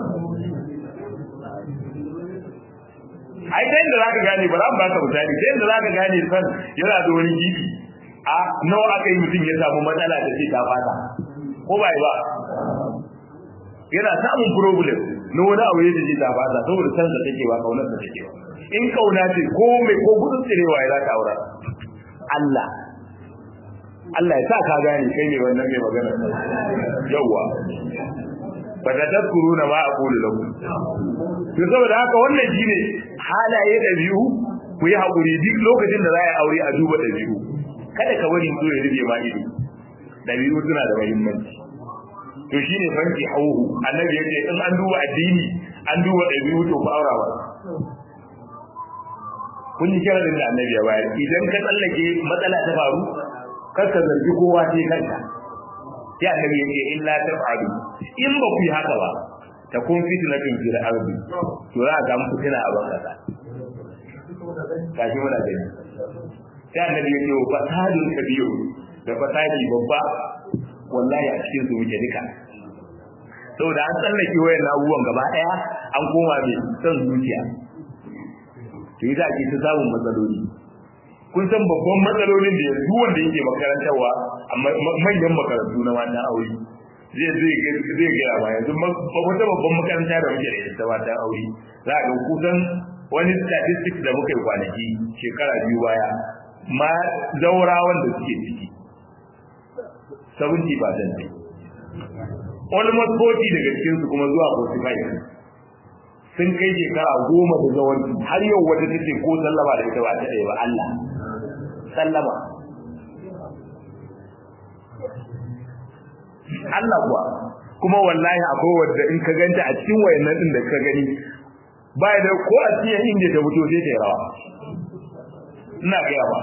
ai dai da zaka gane ba za mu baka misali dai da zaka gane san yana da wani gibi a nawa aka yi mutum ya samu matsala da ce ta fata ko ba ba yana samun problem na wani abu ya ji ta fata saboda san da take ba kaunar da take ba in kauna ce ko mai ko gudun tsirewa ya za ka aura Allah Allah ya sa ka gane kai ne wannan mai magana yawa fa da tadkuruna ma aqulu lakum to saboda haka wannan shine halaye da biyu ku yi hakuri duk lokacin da za a aure a duba da biyu kada ka bari so ya rube ma ido da biyu suna da muhimmanci to shine fanki hauhu annabi yace in an duba addini an duba da biyu to ku aura ba kun yi kiran da annabi ya bayar idan ka tsallake matsala ta faru kar ka zargi kowa sai kanka sai annabi yake illa taf'alu in ba ku yi haka ba ta kun fitnatun fil ardi to za ka muku tana a banka kashi muna gani sai annabi yake wa fasadun kabiru da fasadi babba wallahi a cikin su muke duka saboda an tsallake wayan abubuwan gaba daya an koma mai son zuciya to yi za a ke ta samun matsaloli kun san babban matsalolin da yanzu wanda yake makarantarwa a manyan makarantu na matan aure zai zai zai gaya ba yanzu wata babban makaranta da muke da ita matan aure za a ga kusan wani statistics da muka yi kwanaki shekara biyu baya ma zaurawan da suke ciki 70 percent ne almost 40 daga cikinsu kuma zuwa 45 sun kai shekara goma da zawanci har yau wata take ko sallama da ita ba ta ɗaya ba Allah sallama Allah kuwa kuma wallahi akwai wadda in ka ganta a cikin wayannan din da ka gani ba da ko a cikin inda ta fito sai ta yi rawa ina gaya ba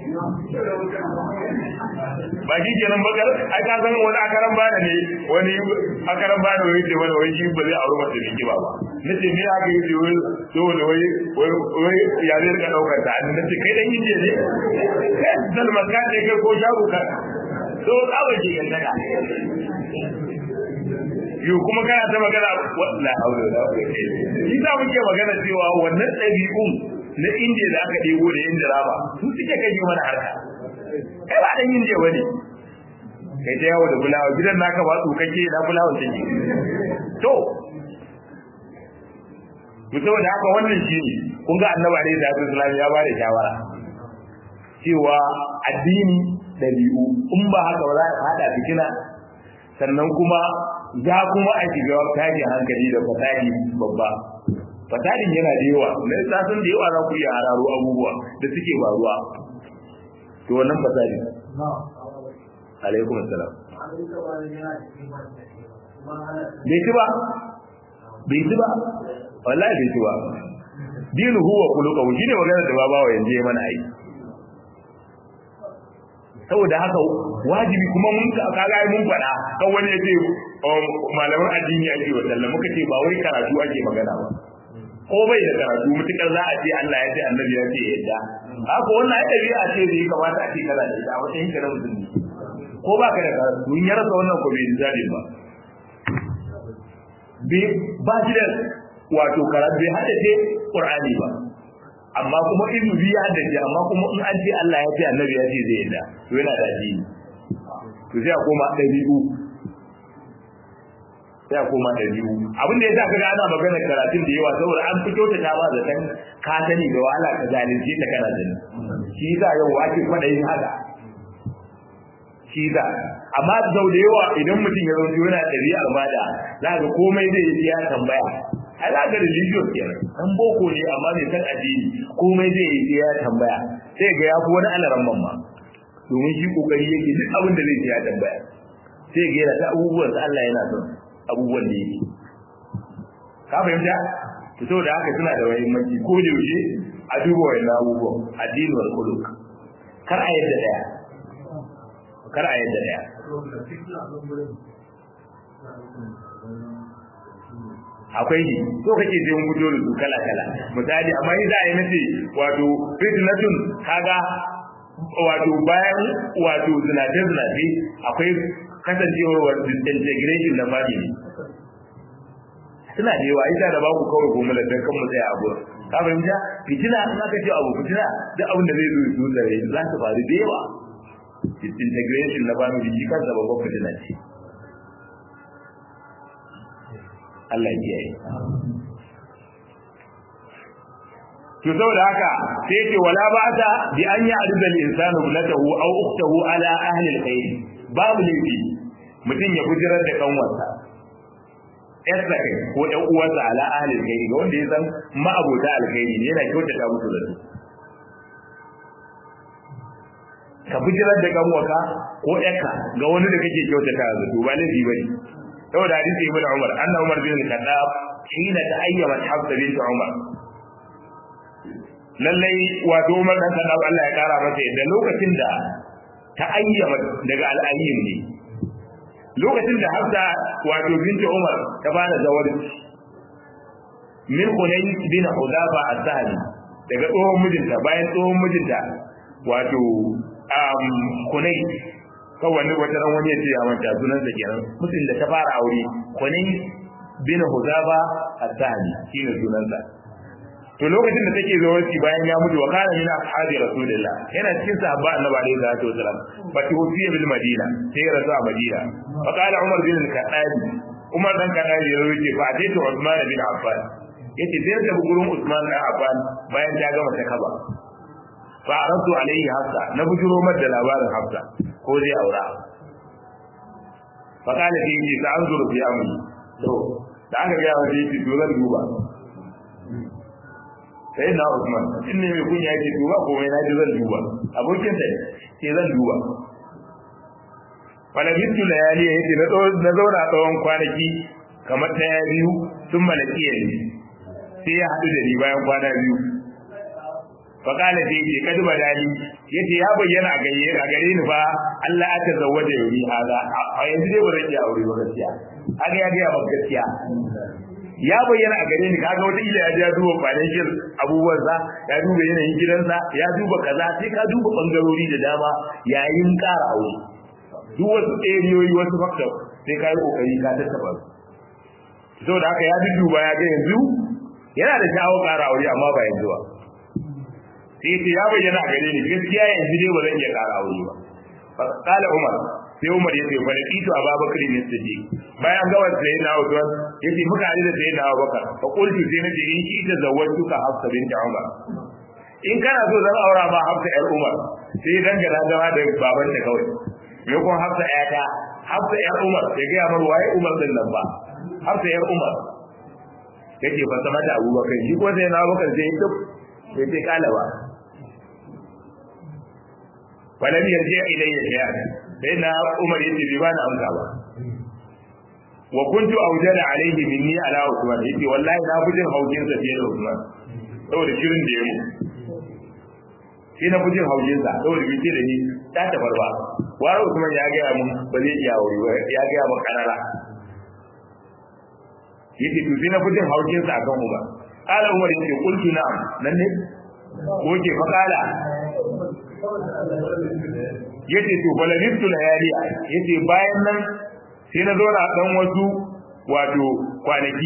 ba shi kenan bakar ai ka san wani akaran bana ne wani akaran bana wani ce wani wani shi ba zai aure mace mai kiba ba nace me aka yi ce wai saboda wai wai ya zai rika daukar ta an nace kai dan inje ne kai dalma ka ne kai ko shago ka to ka ba ke kan daga yo kuma kana ta magana la haula wala quwwata shi za muke magana cewa wannan ɗabi'un na indiya da aka ɗebo da yin dirama su suke kai mana harka kai ba dan indiya bane kai ta yawo da fulawa gidan naka ba tsukake na fulawa take to to saboda haka wannan shi ne kun ga annabi alaihi salatu wasallam ya bada shawara cewa addini dabi'u in ba haka ba za a hada fitina sannan kuma za kuma a shiga tashin hankali da fasadi babba fasadin yana da yawa na sasun da yawa za ku iya hararo abubuwa da suke faruwa to wannan fasadi alaikum assalam bai ci ba bai ci ba wallahi bai ci ba dinu huwa khuluquhu shine magana da babawa yanzu ya mana aiki saboda haka wajibi kuma mun kaga mun faɗa kan wani ya ce malaman addini ake wa sallah muka ce ba wai karatu ake magana ba ko bai da karatu mutukar za a ce Allah ya ce annabi ya ce yadda haka wannan ai dabi'a ce da ya kamata a ce kana da ita a wata yankin musulmi ko ba ka da karatu in ya rasa wannan ko bai zabe ba ba shi da wato karatu bai haddace Qur'ani ba amma kuma in bi ya haddace amma kuma in an ce Allah ya ce annabi ya ce zai yadda to yana da addini to sai a koma ɗabi'u sai a koma ɗabi'u abin da ya sa kaga ana magana karatun da yawa saboda an fito ta ba da kan ka sani da wahala ka zalunce ta kana sani shi yasa yau ake kwaɗayin haka shi yasa amma sau da yawa idan mutum ya zauce yana ɗabi'ar bada za ka komai zai yi ya tambaya ai za ka religious kenan dan boko ne amma mai san addini komai zai yi ya tambaya sai ga ya fi wani alaran mamma domin shi kokari yake duk abin da zai ya tambaya sai ga yana ta abubuwan da Allah yana son abubuwan da yake ka fahimta to saboda haka suna da muhimmanci ko da yaushe a duba wannan abubuwan addini wal khuluq kar a yadda daya kar a yadda daya akwai ne so kake je mun fito da su kala kala misali amma in za a yi nace wato fitnatun kaga wato bayan wato zinace zinace akwai kasancewar disintegration na family suna da yawa ita da ba ku kawai goma da kan mu tsaya a gurin ka fahimta fitina in aka ce abu fitina duk abin da zai zo su da rai za su faru da yawa disintegration na family shi kansa babban fitina ce Allah ya yi to saboda haka sai yake wala ba ta bi an ya arda al insanu latahu aw ukhtahu ala ahli al khair babu laifi mutum ya bujirar da kanwarsa yarsa kai ko ɗan uwansa ala ahli al khair ga wanda ya san ma'abota alkhairi ne yana kyautata musu da su ka bujirar da kanwarka ko yarka ga wani da kake kyautata da su ba laifi bane saboda hadisi ibn umar anna umar bin al-khattab hina ta'ayyama hafsa bint umar lallai wato Umar dan Khattab Allah ya kara masa da lokacin da ta ayyama daga al'ayyin ne lokacin da Hafsa wato binti Umar ta bada zawari min Hunay bin Hudafa az-Zahri daga tsohon mijinta bayan tsohon mijinta wato um Hunay kawai wata ran wani ya ce ya manta sunan sa kenan mutum da ta fara aure Hunay bin Hudafa az-Zahri shine sunan sa to lokacin da take zawarci bayan ya mutu wa kana min ashabi rasulillah yana cikin sahabba annabi alaihi salatu wasalam fa tuwfiya bil madina sai rasu a madina fa qala umar bin al-khattab umar dan khattab ya wuce fa ataitu usman bin affan yace sai da gurin usman bin affan bayan ta gama ta kaba fa aradu alaihi hafsa na bujuro mar da labarin hafsa ko zai aura fa qala fi yace sa anzuru fi amri to da aka ga yawa yace to zan duba sai na Usman in ne mai kunya yake duba ko mai naji zan duba abokin sa ke zan duba wala bitu layali yace na na zauna tsawon kwanaki kamar daya biyu sun malaki ne sai ya hadu da ni bayan kwana biyu fa kana sai yace kad badali yace ya bayyana a gare a gare ni fa Allah ya tazawwaja yuri haza a yanzu dai ba zan iya aure ba gaskiya aga ya ga ba gaskiya ya bayyana a gare ni kaga wata ila ya ji ya duba financial abubuwan sa ya duba yanayin gidansa ya duba kaza sai ka duba bangarori da dama yayin ƙara aure duk wasu tseriyoyi wasu fakta sai ka yi kokari ka tattaba su saboda haka ya duba ya ga yanzu yana da sha'awar ƙara aure amma ba yanzu ba sai ce ya bayyana a gare ni gaskiya yanzu dai ba zan iya ƙara aure ba kala umar sai Umar ya ce fa laqitu Abubakar ne siddiq bayan ga wanda sai na Usman yace muka hadu da sayyidina Abubakar fa qultu sai nace in ki ta zawwatuka Hafsa bint Umar in kana so zan aura ma Hafsa yar Umar sai dangana zama da baban ta kawai me kun Hafsa ƴata Hafsa yar Umar sai ga mar waye Umar din nan ba Hafsa yar Umar yake fa sama da Abubakar shi ko sai na Abubakar sai ya duk sai sai kala ba walam yarji ilayya shay'an sai na Umar yace bai bani amsa ba wa kuntu awjada alayhi minni ala Usman yace wallahi na bujin haujin sa fiye da Usman saboda shirin da ya mu sai na bujin haujin sa saboda bai ce da ni ta tabar ba wara Usman ya ga mun ba zai iya wuri ba ya ga mun kanara yace to sai na bujin haujin sa akan Umar ala Umar yace qultu na'am nan ne ko ke fa kala yace to balagittu layaliya yace bayan nan sai na zauna dan wasu wato kwanaki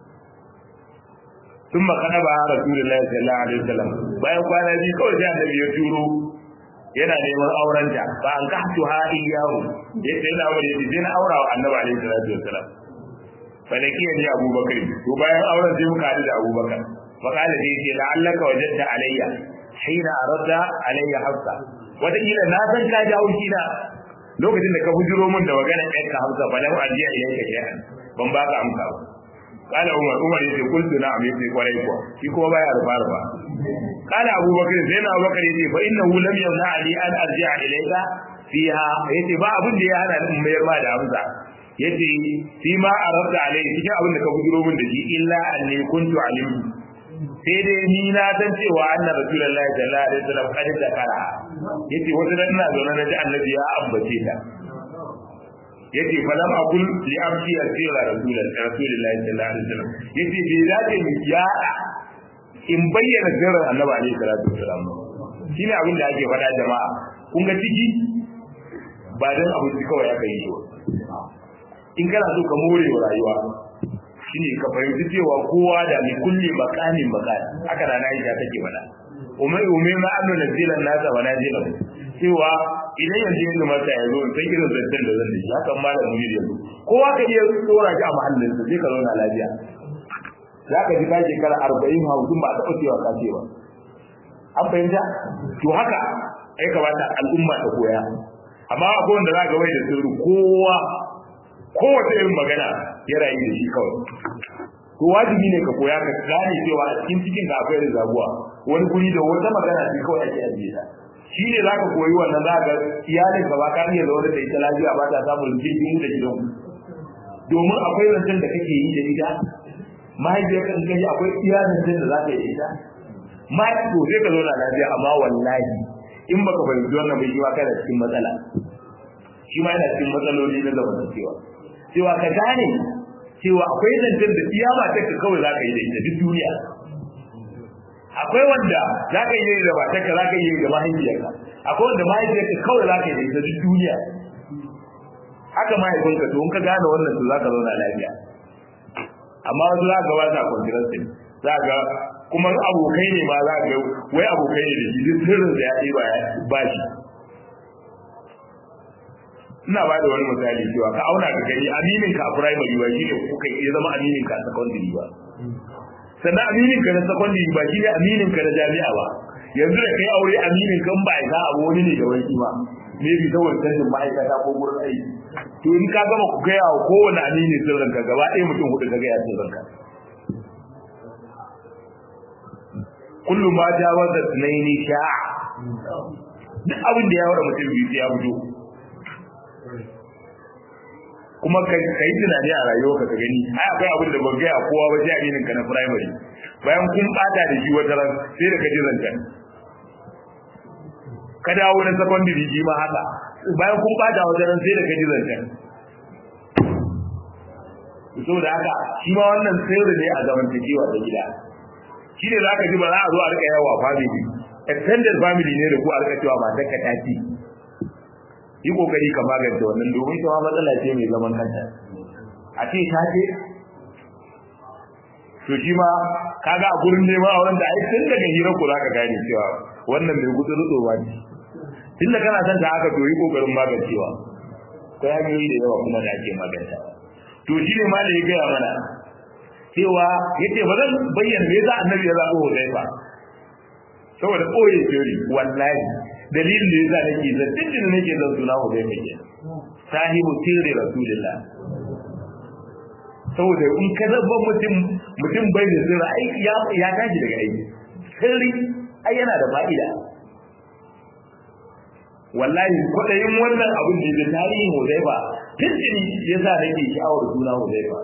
ثم قنبا رسول الله صلى الله عليه وسلم bayan kwana biyu kawai sai annabi ya turo yana neman auren ta ba an ka hatu ha iyahu yace yana wani yace sai na aura wa annabi alaihi salatu wasalam falakiya ni abubakar to bayan auren sai muka hadu da abubakar fa kala sai yace la'allaka wajadta alayya hina aradda alayya hafsa wata kila na san ka jawo shi na lokacin da ka bujiro min da magana ɗan ka hafsa fa lam ajiya ilayka shay'an ban ba ka amsa ba kala umar umar yace kultu na amin sai kwarai kuwa shi kuma baya rufa rufa kala abubakar sai na abubakar yace fa innahu lam yamna ali an arji'a ilayka fiha yace ba abin da ya hana ni mayar ma da amsa yace fi ma aradda alayhi cikin abin da ka bujiro min da shi illa anni kuntu alimtu sai dai ni na san cewa anna rasulullahi sallallahu alaihi wasallam kad zakara yace wata dan ina zaune na ji annabi ya ambace ta yace falam aqul li amshi asira rasulullahi rasulullahi sallallahu alaihi wasallam yace bai dace mu ya in bayyana sirrin annabi alaihi salatu wasallam shine abin da ake faɗa jama'a kun ga ciki ba dan abinci kawai aka yi shi in kana so ka more wa rayuwa shine ka fahimci cewa kowa da mai kulli makamin makani haka da Aisha take mana umai umai ma annu nazilan nasa wa nazilan cewa idan yanzu yanzu mata ya zo sai irin zantar da zan yi haka malam mujir yanzu kowa ka iya tsora shi a mahallin sa sai ka zauna lafiya za ka ji ka shekara arba'in hamsin ba a taɓa cewa ka ce ba an fahimta to haka ai kamata al'umma ta koya amma akwai wanda za ka wai da sirri kowa kowace irin magana ya rayu da shi kawai to wajibi ne ka koya ka gane cewa a cikin cikin ka akwai rizabuwa wani guri da wata magana ce kawai ake ajiye ta shi ne zaka koyi wannan za ka iyalin ka ba ka iya zaune da ita lafiya ba ta samun jirgin da gidan domin akwai zancen da kake yi da ita mahaifiyar kan kaji akwai iya zancen da za ka yi da ita ma to sai ka zauna lafiya amma wallahi in baka fahimci wannan bai shi ma kana cikin matsala shi ma yana cikin matsaloli na zamantakewa cewa ka gane cewa akwai zancen da iya matarka kawai za ka yi da ita duk duniya akwai wanda za ka yi da matarka za ka yi da mahaifiyarka akwai wanda mahaifiyarka kawai za ka yi da ita duk duniya haka mahaifinka to in ka gane wannan to za ka zauna lafiya amma wasu za ka ba sa kwantiransu za ga kuma abokai ne ma za ga wai abokai ne da shi duk sirrin da ya ɗiba ba shi ina ba da wani misali cewa ka auna ka gani aminin ka a primary ba shine kuka ya zama aminin ka a secondary ba sannan aminin ka na secondary ba shine aminin ka na jami'a ba yanzu da kai aure aminin kan ba ka abu wani ne da wani ba me bi saboda tashin ma'aikata ko gurin aiki to in ka gama ku gaya wa kowane aminin sirrin ka gaba ɗaya mutum hudu ka gaya sirrin ka kullu ma jawaza tunaini sha'a duk abin da ya wada mutum biyu ya fito kuma ka yi tunani a rayuwarka ka gani ai akwai abin da ban gaya kowa ba jami'in ka na primary bayan kun bata da shi wata ran sai da ka ji zanta ka dawo na secondary shi ma haka bayan kun bata wata ran sai da ka ji zanta saboda haka shi ma wannan sirri ne a zamantakewa da gida shi ne za ka ji ba za a zo a rika yawa family extended family ne da ku a rika cewa matar ka tafi yi kokari ka magance wannan domin ita ma matsala ce mai zaman kanta a ce ta ce to shi ma kaga a gurin neman auren da ai tun daga hirar ku zaka gane cewa wannan mai gudu rutso ba ne tun da kana son ta haka to yi kokarin magancewa ko hanyoyi da yawa kuma da ake maganta to shi ne ma da ya gaya mana cewa yace ba zan bayyana me yasa annabi ya zaɓo Hudayfa saboda koyi theory wallahi dalilin da yasa nake zan dukkan nake zan suna Hudayfa ke sahibu sirri rasulullah saboda in ka zabban mutum mutum bai da sirri aiki ya ya tashi daga aiki sirri ai yana da fa'ida wallahi kwaɗayin wannan abin da ya tarihin Hudayfa tuntuni yasa nake sha'awar suna Hudayfa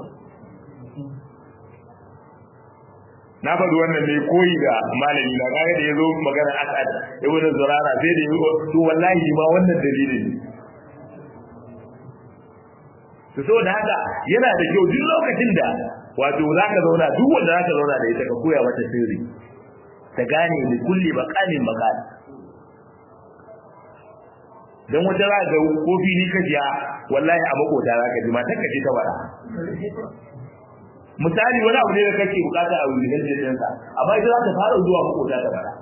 na faɗi wannan ne koyi da malami na kaga da yazo magana asad ibn zurara sai da yazo to wallahi ma wannan dalilin to so da haka yana da kyau duk lokacin da wato zaka zauna duk wanda zaka zauna da ita ka koya mata sirri ta gane da kulli baqanin baqal dan wata za ga kofi ni kajiya wallahi a makota zaka ji matar ka ce ta bara misali wani abu ne da kake bukata a wurin jirgin sa amma ita za ta fara zuwa makota ta bara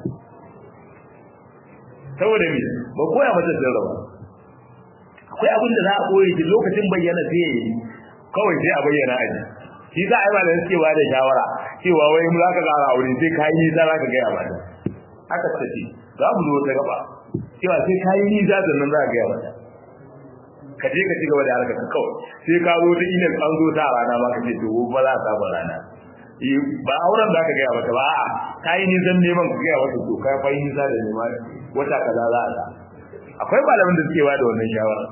saboda me ba koya mata sirra ba akwai abin da za a koyi shi lokacin bayyana sai yayi kawai sai a bayyana aji shi za a yi malam suke ba da shawara cewa wai mu za ka gara aure sai ka yi nisa za ka gaya mata haka ta ce za mu zo ta gaba cewa sai ka yi nisa sannan za ka gaya mata ka je ka ci gaba da harkar ka kawai sai ka zo ta email an zo ta rana ma ka ce to ba za ka ba rana ba auren za ka gaya mata ba a'a ka yi nisan neman ka gaya mata to ka yi nisa da neman wata kaza za a ta akwai malamin da suke ba da wannan shawara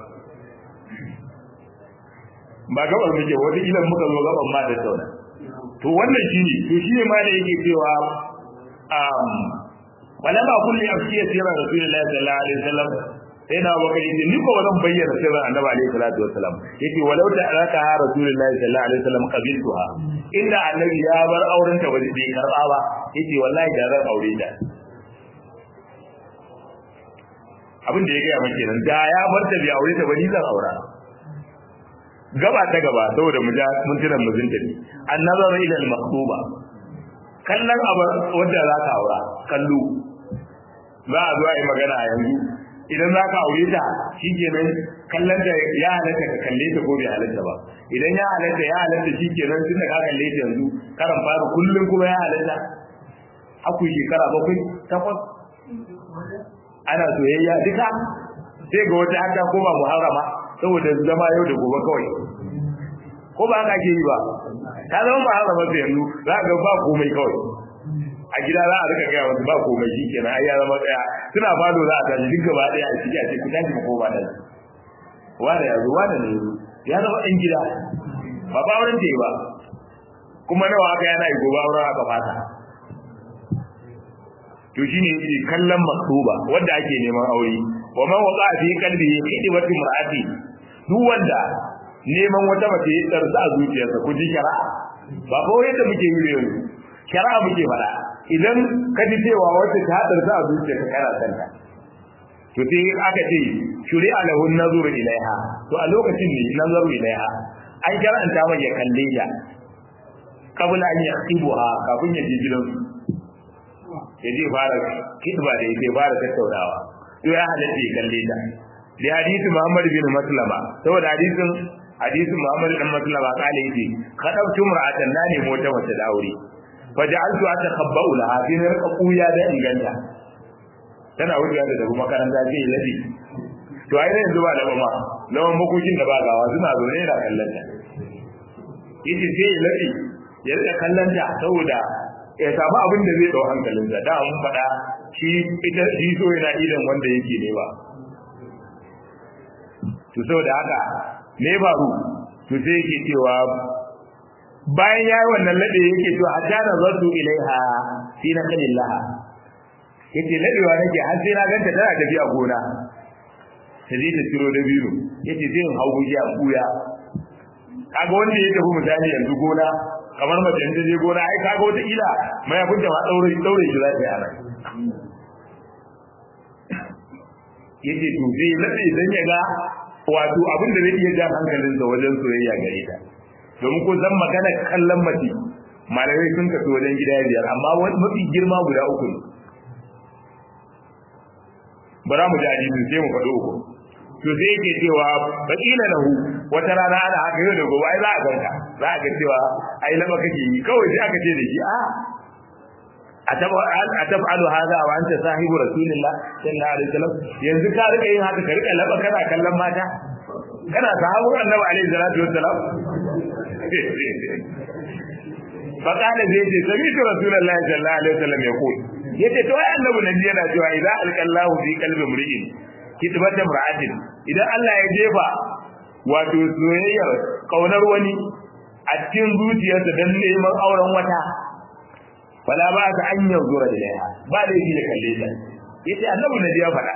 ba gabar muke wata ilan muka zo gaban ma da tauna to wannan shine to shine ma da yake cewa um wala ba kulli afshiya sirra rasulullahi sallallahu alaihi wasallam sai na baka yace ni ko wannan bayyana sirrin annabi alaihi salatu wasallam yace walau ta alaka rasulullahi sallallahu alaihi wasallam qabiltuha inda annabi ya bar auren ta bai bai karba ba yace wallahi da zan aure ta abin da ya gaya maka kenan da ya bar ta bai aure ta ba ni zan aura gaba ta gaba saboda mu ja mun tuna mu zinta ne annazaru ila al-maqtuba kallon abu wanda za ka aura kallo za a zo a yi magana a yanzu idan za ka aure ta shi kenan kallon da ya halatta ka kalle ta ko bai halatta ba idan ya halatta ya halatta shi kenan tun da ka kalle ta yanzu karan fara kullum kuma ya halatta aku shekara bakwai takwas ana soyayya duka sai ga wata haka ko ba muharrama saboda zama yau da gobe kawai ko ba haka ke yi ba ta zama muharrama sai yanzu za ga ba komai kawai a gida za a rika gaya wasu ba komai shi kenan ai ya zama daya suna fado za a tashi duk gaba daya a ciki a ce ku tashi ko ba da wanda ya zo wanda ne ya zama ɗan gida ba ba wurin ta yi ba kuma nawa aka yana yi gobe auren aka fata to shine yake kallon maktuba wanda ake neman aure wa man waqa fi qalbihi khidwati mar'ati duk wanda neman wata mace ya tsarsa a zuciyarsa ku ji shari'a ba ko yadda muke yi yanzu shari'a muke faɗa idan ka ji cewa wata ta tsarsa a zuciyarka kana san ta to sai aka ce shuri'a lahu nazuru ilaiha to a lokacin ne nazaru ilaiha an karanta mai ya kalle ta kabula an yaqibuha kafin ya je gidansu ya je fara kitba da yake fara tattaunawa to ya halatta ya kalle ta da hadisi Muhammad bin Maslama saboda hadisin hadisin Muhammad bin Maslama kale yake kadabtu mar'atan na ne mota mace da aure fa ja'altu atakhabba'u laha fi rqa quya da inganta tana wucewa da daga makaranta ce ladi to ai yanzu ba da ba lawan makokin da ba gawa suna zo ne da kallon ta yace sai ladi ya rika kallon ta saboda ya samu abin da zai dau hankalinsa da mun faɗa shi ita shi so yana idan wanda yake ne ba to saboda haka me faru to sai yake cewa bayan yayi wannan lade yake to hatta nazartu ilaiha fi naqlillaha yace ladewa nake har sai na ganta tana tafiya gona sai ta tiro da biyu yace sai in hawo ji a kuya kaga wanda ya tafi misali yanzu gona kamar mace ta je gona ai kaga wata ila mai abin da ma daure daure shi zai yana yace to sai lalle dan ya ga wato abin da zai iya jan hankalin sa wajen soyayya gare ta domin ko zan magana kallon mace malamai sun kaso wajen gida biyar amma mafi girma guda uku ne bara mu ji hadisi sai mu faɗo uku to sai yake cewa bakila lahu wata rana ana haka yau da gobe ai za a ganka za a ga cewa ai lama kake yi kawai sai aka ce da shi a ataf'alu hadha wa anta sahibu rasulillah sallallahu alaihi wasallam yanzu ka rika yin haka ka rika laba kana kallon mata kana sahabu annabi alaihi salatu wassalam faqala zai ce sami'tu rasulullahi sallallahu alaihi wasallam yaqul yace to ai annabi nabi yana cewa idza alqallahu fi qalbi mri'in kitbatan ra'atin idan Allah ya jefa wato soyayyar kaunar wani a cikin zuciyarsa dan neman auren wata fala ba ka an yanzura ilaiha ba da yake da kalle ta yace annabi nabi ya faɗa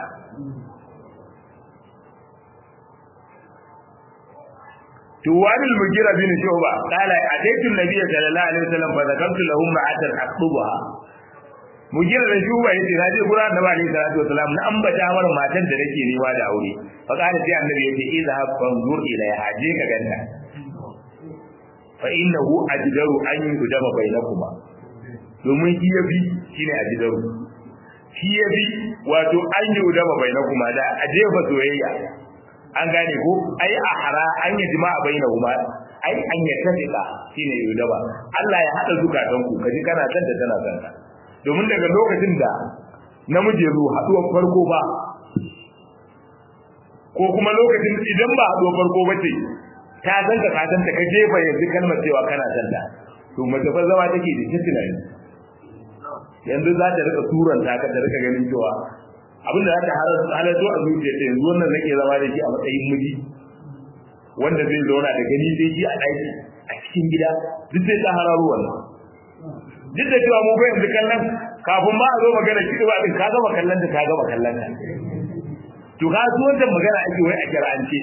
توان المجيرة بن شعبة قال أتيت النبي صلى الله عليه وسلم فذكرت لهم معة أخطبها مجيرة بن شعبة يتي ناجي قرآن النبي عليه الصلاة والسلام نأم بتامر ما تندركي نوا داوري فقال في النبي يتي اذهب فانظر إليها جيك جنة فإنه أجدر أن يقدم بينكما domin shi ya bi shi ne a gidaru shi ya bi wato an yi udama bai na kuma da a jefa soyayya an gane ko ai a hara an yi jima'a bai na kuma ai an yi tafika shi ne udama Allah ya haɗa zukatan ku kaji kana san da tana san ka domin daga lokacin da namiji zo haɗuwar farko ba ko kuma lokacin idan ba haɗuwar farko ba ce ta san ka ka san ta ka jefa yanzu kalmar cewa kana san ta to mace fa zama take da ta tunani yanzu za ta rika turanta ka ta rika ganin cewa abin da za ta halarto a zuciya ta yanzu wannan nake zama da shi a matsayin miji wanda zai zauna da gani sai shi a ɗaki a cikin gida duk sai ta hararo wannan duk da cewa mu ba yanzu kallon kafin ma a zo magana kiɗi ba ɗin ka gama kallon ta ka gama kallon ta to ka su wancan magana ake wai a kira'ance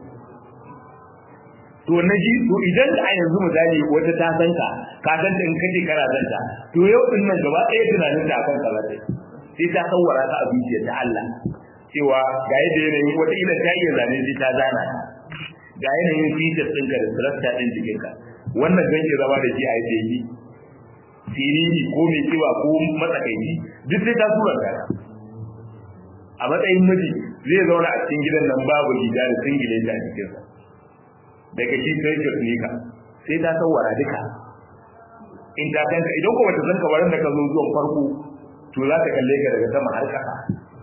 to na ji to idan a yanzu misali wata ta san ka ka san ta in kace kana san ta to yau din nan gaba ɗaya tunanin ta akan kaza ce sai ta sawara ta a zuciyar ta Allah cewa ga yadda yanayin wata ila ta iya zane sai ta zana ga yanayin features ɗinka da structure ɗin jikinka wannan zan iya zama da shi a yadda yi siriri ko mai kiba ko matsakaici duk sai ta tura ka a matsayin miji zai zauna a cikin gidan nan babu gida da singile ta cikinsa daga shi sai ka ka sai ta sawara duka in ta kanka idan ko bata san kabarin da ka zo zuwan farko to za ta kalle ka daga sama har kasa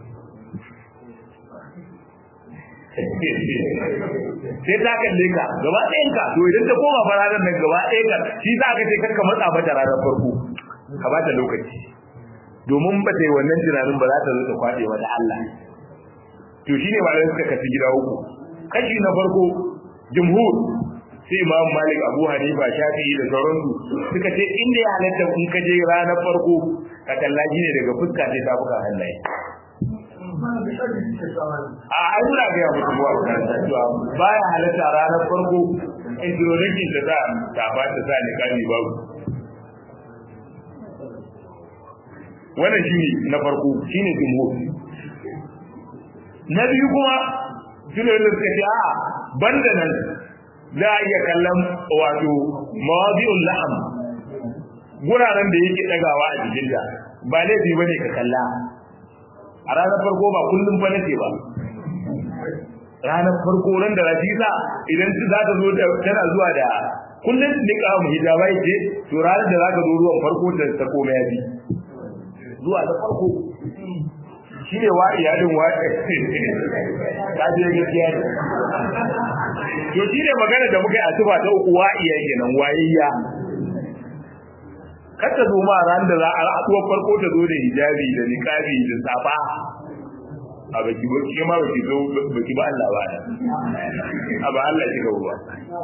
sai ta kalle ka gaba ɗayan ka to idan ta koma fararar nan gaba ɗayan ka shi za ka ce karka matsa mata ranar farko ka ba ta lokaci domin ba ta yi wannan tunanin ba za ta zo ta kwaɗe mata Allah to shine malamai suka kafi gida uku kashi na farko jumhur sai imam malik abu hanifa shafi'i da sauransu suka ce inda ya halatta in ka je ranar farko ka kalla ne daga fuska sai ta fuka hannaye a ai muna ga mutum wa kan cewa baya halatta ranar farko introduction da za ta ba ta sa ni kani babu wannan shine na farko shine jumhur na biyu kuma shine da suka ce a banda nan za a iya kallon wato mawazi'ul laham guraren da yake dagawa a jikinta ba laifi bane ka kalla a ranar farko ba kullum fa nace ba ranar farko ran da rafiza idan za ta zo tana zuwa da kullum nika mu hijaba yake to ranar da zaka zo ruwan farko ta ta koma yafi zuwa da farko shi ne wa iyalin wa ka je gaskiya ne to shi ne magana da muka yi a tuba ta uku wa iya kenan wayayya kar ta zo ma ran da za a haɗuwar farko ta zo da hijabi da niqabi da safa a baki ba ki ma baki zo baki ba Allah ba a ba Allah kika ruwa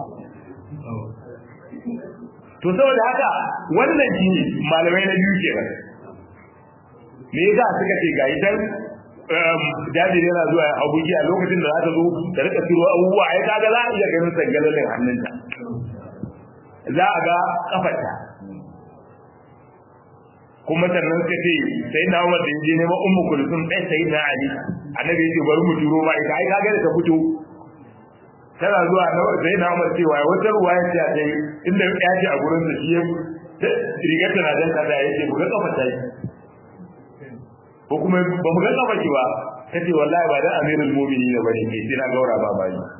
to saboda haka wannan shi malamai na biyu kenan me yasa suka ce ga idan jabir yana zuwa abuji a lokacin da za ta zo ta rika turo abubuwa ai kaga za a iya ganin sangalalin hannunta za a ga kafarta kuma sannan suka ce sai na Umar da yaje neman Ummu Kulsum ɗan sai na Ali annabi ya ce bari mu turo ma ita ai kaga da ta fito tana zuwa sai na Umar cewa wata ruwa ya ce dai inda ya ce a gurin da shi rigar tana dan kaza ya ce buga kafa ta ko kuma ba mu ga kafa ki ba ta ce wallahi ba dan amirul mu'minin ne bane ke sai na gaura ba ba ni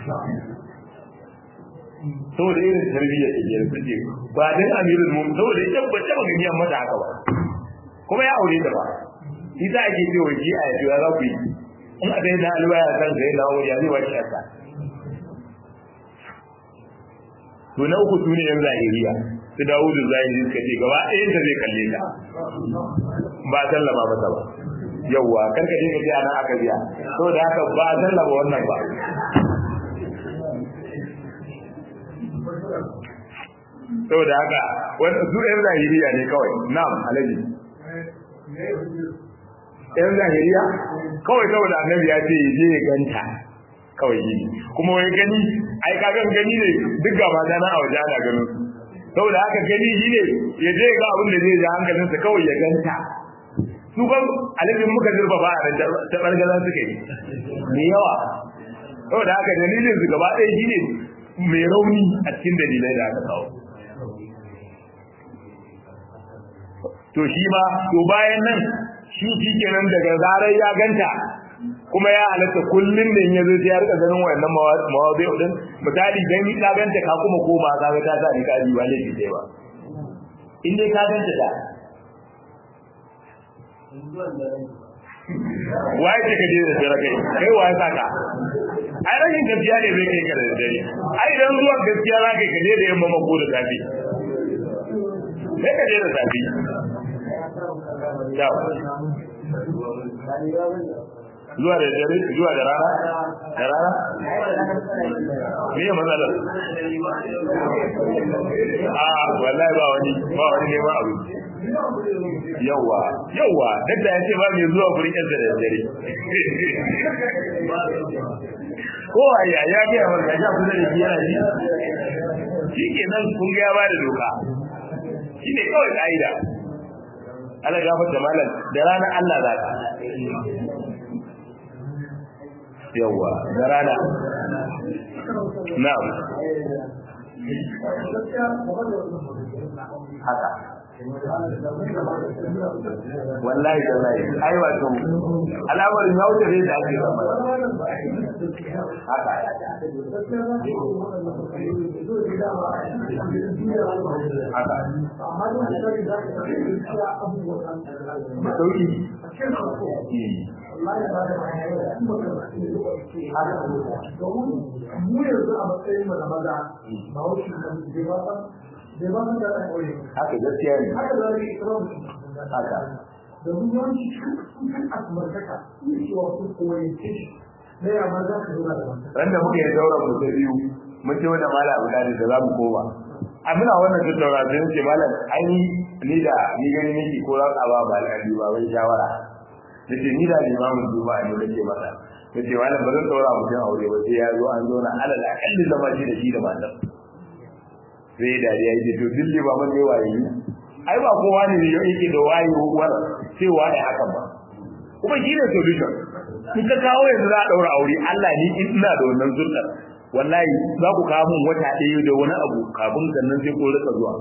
saboda irin tarbiyya ta ke ta ce ba dan amirul mu'minin saboda ita ba ta ba gani mata haka ba kuma ya aure ta ba ita ake cewa ji a yaji za ku yi in a dai na albaya kan sai na wuri ya zai wace aka to na uku sune yan zahiriya su dawo da zahiri suka ce gaba ɗayan ta zai kalle ta ba sallama masa ba yawwa kar ka dinga ji ana aka biya saboda haka ba sallama wannan ba saboda haka wanda su yan zahiriya ne kawai na'am alaji yan zahiriya kawai saboda annabi ya ce je ya ganta kawai gini kuma wai gani ai kagan gani ne duk ga mata na a waje ana ganin saboda haka gani shi ne ya je ga abin da zai ji hankalinsa kawai ya ganta su ban alifin muka zurfa ba a nan ta ɓargazan suke ne yawa saboda haka dalilin su gaba ɗaya shi ne mai rauni a cikin dalilai da aka kawo to shi ma to bayan nan shi shi kenan daga zarar ya ganta kuma ya halatta kullum da ya zo ya rika ganin wayannan mawazi din misali dan ka ganta ka kuma koma ka ga ta sa ni ka ji ba laifi dai ba in dai ka ganta ta waye ce ka je da dare kai kai waye saka ai rashin gaskiya ne zai kai ka da dare ai dan zuwa gaskiya za ka je da yamma mako da safi sai ka je da safi zuwa da dare zuwa da rana da rana me ya matsala a wallahi ba wani ba wani ne ba abu yawa yawa dadda ya ce ba mai zuwa gurin yansa da dare ko a ya ya ga wa ga kusa da yana ji shi ke nan kun ga ya ba da doka shi ne kawai ka'ida ana gafarta malam da ranar Allah za ka yawa da rana na'am haka wallahi wallahi ai wato alamar ya wuce ne da ake zama haka haka da sauki mu yanzu a matsayin mu na maza ba wuce da bai ba san bai ba san da ɗan ƙauye haka gaskiya ne haka za ka yi kira mutum haka domin yawanci sun kan asmartaka ne cewa sun koyi shi na yamma za ka zo da mata randa muke yi daura mu ta biyu mun ce wanda mala abu da za mu koma a muna wannan tattauna sai ce malam ai ni da ni gani nake ko za ka ba ba alƙali ba wai shawara nace ni da limamin juma'a ne nake masa nace malam ba zan daura mutum aure ba sai ya zo an zo na alal akalli zama shi da shi da matar sai da ya yi to dilli ba man ne waye ai ba kowa ne yake da waye war sai waye hakan ba kuma shi ne solution in ka kawo yanzu za a daura aure Allah ni ina da wannan zurnar wallahi za ku kawo mun wata ɗaya da wani abu kafin sannan sai ko rika zuwa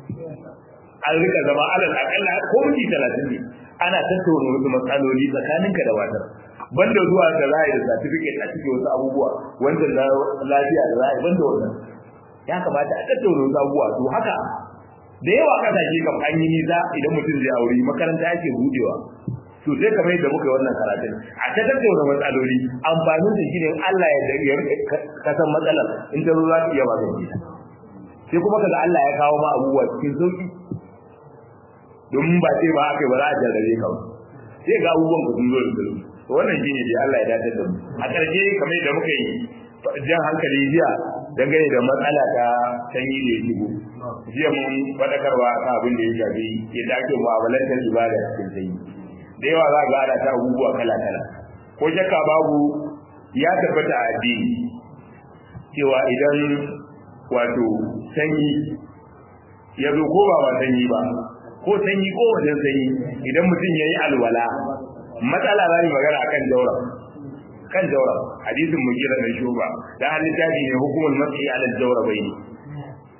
an rika zama alal akalla ko minti talatin ne ana tattauna wasu matsaloli tsakaninka da watar banda zuwa da za a yi da certificate a cikin wasu abubuwa wanda lafiya da za a yi banda wannan ya kamata a tattauna wasu abubuwa to haka da yawa kasashe kam an yi nisa idan mutum zai aure makaranta ake budewa to sai kamar yadda muka yi wannan karatun a ta tattauna matsaloli amfanin da shi ne Allah ya ya ka san matsalar in ta zo za ta iya magance ta sai kuma kaga Allah ya kawo ma abubuwa cikin sauki domin ba sai ba aka yi ba za a jarrabe ka ba sai ga abubuwan ku sun zo da sauki to wannan shine dai Allah ya dace da mu a ƙarshe kamar yadda muka yi jan hankali jiya dangane da matsala ta sanyi da ya shigo jiya mun faɗakarwa kan abin da ya shafi yadda ake mu'amalantar ibada cikin sanyi da yawa za ga ana ta abubuwa kala kala ko shakka babu ya tabbata a addini cewa idan wato sanyi ya zo ko ba ba sanyi ba ko sanyi ko wajen sanyi idan mutum ya yi alwala matsala za mu magana akan daura kan daura hadisin mu kira da shuba da halin tafi ne hukumul mas'i ala daura bai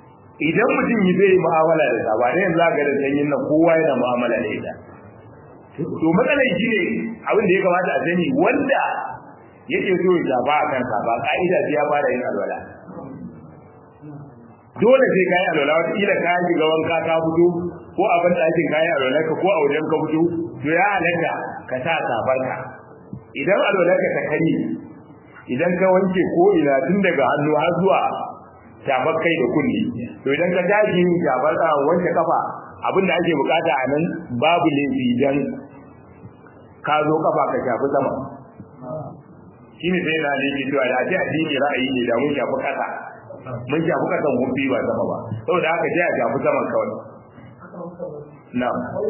idan mutum yi zai mu'amala da sa ba ne yanzu ga da sanyin nan kowa yana mu'amala da ita to matsalar shi ne abin da ya kamata a sani wanda yake so ya shafa a kansa ba ka'ida sai ya fara yin alwala dole sai kayi alwala wata kila ka shiga wanka ka fito ko abin da ake kayi alwala ka ko a wajen ka fito to ya halatta ka sa safarka idan alwala ka ta kare idan ka wanke ko ina tun daga hannu har zuwa shafar kai da kulli to idan ka tashi yin shafar ka wanke kafa abin da ake bukata a nan babu laifi idan ka zo kafa ka shafi sama shi ne sai na ne cewa da ake addini ra'ayi ne da mun shafi kasa mun shafi kasan hufi ba sama ba saboda haka sai a shafi saman kawai na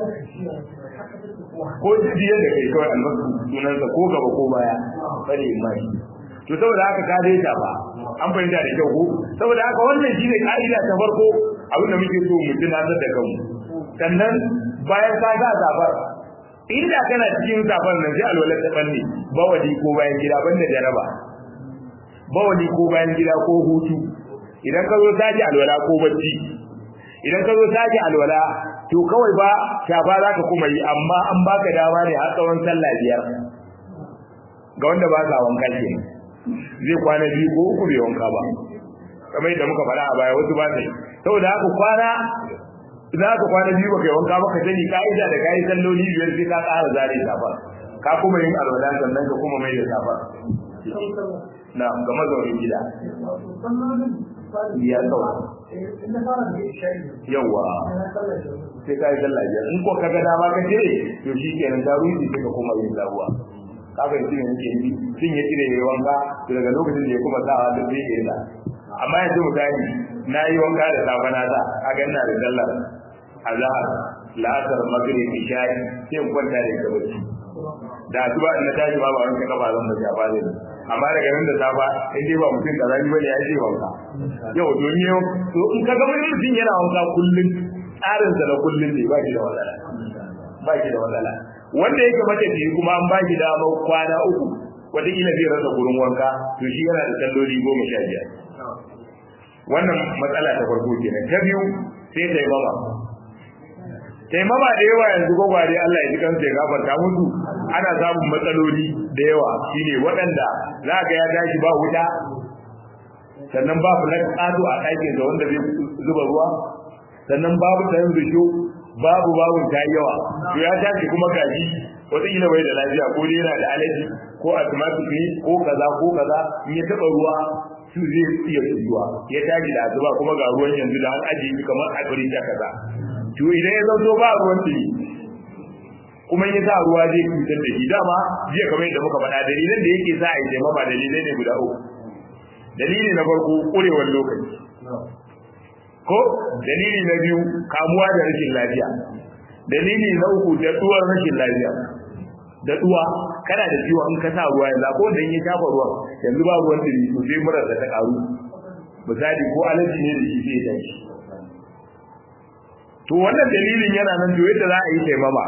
ko jiyar da kai kawai albasu sunansa ko gaba ko baya bane mai to saboda haka ka dai ba an fahimta da kyau ko saboda haka wannan shine ka'ida ta farko abin da muke so mu tunatar da kanmu sannan bayan ka ga zabar inda kana cikin zabar nan sai alwala ta banne bawali ko bayan gida banda jaraba bawali ko bayan gida ko hutu idan ka zo sake alwala ko bacci idan ka zo sake alwala to kawai ba shafa za ka kuma yi amma an baka dama ne har tsawon sallah biyar ga wanda ba sa wanka ke zai kwana biyu ko uku bai wanka ba kamar yadda muka faɗa a baya wasu ba sai saboda haka kwana za ka kwana biyu baka yi wanka ba ka sani ka'ida da kayi salloli biyar sai ka ƙara zare safa ka kuma yin alwala sannan ka kuma mai da safa na ga mazaunin gida biyar kawai yawa sai ka yi sallah biyar in ko ka ga dama ka cire to shi kenan ta ruji sai ka kuma yin labuwa ka fahimci ne nake yi sun ya cire ya wanka to daga lokacin da ya kuma sawa da zai yi da amma yanzu misali na yi wanka da safa na sa a ganna da sallar azhar la'asar maghrib isha'i sai in kwanta da ita bacci da asuba in na tashi ba ba wanka kafa zan bace ba zai amma daga nan da safa in dai ba mutum kaza ni bane ya ce wanka yau to ni to in ka ga mutum yana wanka kullun tsarin sa na kullun ne ba shi da matsala ba shi da matsala wanda yake mace ji kuma an ba shi damar kwana uku wataƙila zai rasa gurin wanka to shi yana da salloli goma sha biyar wannan matsala ta farko kenan ta biyu sai ta yi mama taimama da yawa yanzu gwagware Allah ya ji kansa ya gafarta musu ana samun matsaloli da yawa shine waɗanda za ga ya tashi ba wuta sannan babu na ƙato a ɗakin da wanda zai zuba ruwa sannan babu tayin risho babu babu ta yawa to ya tashi kuma gaji wataƙila bai da lafiya ko dai yana da alaji ko asthmatic ne ko kaza ko kaza in ya taɓa ruwa su zai iya zuwa ya tashi da asuba kuma ga ruwan yanzu da an ajiye kamar a firita kaza to idan ya zanto ba ruwan ɗumi kuma ya sa ruwa zai cutar da shi dama jiya kamar yadda muka faɗa dalilan da yake sa a yi taimama dalilai ne guda uku dalili na farko ƙurewar lokaci ko dalili na biyu kamuwa da rashin lafiya dalili na uku da tsuwar rashin lafiya da tsuwa kana da ciwo in ka sa ruwa yanzu ko da ya shafa ruwan yanzu ba ruwan ɗumi to sai murar da ta ƙaru misali ko alaji ne da shi sai ya tashi to wannan dalilin yana nan to yadda za a yi taimama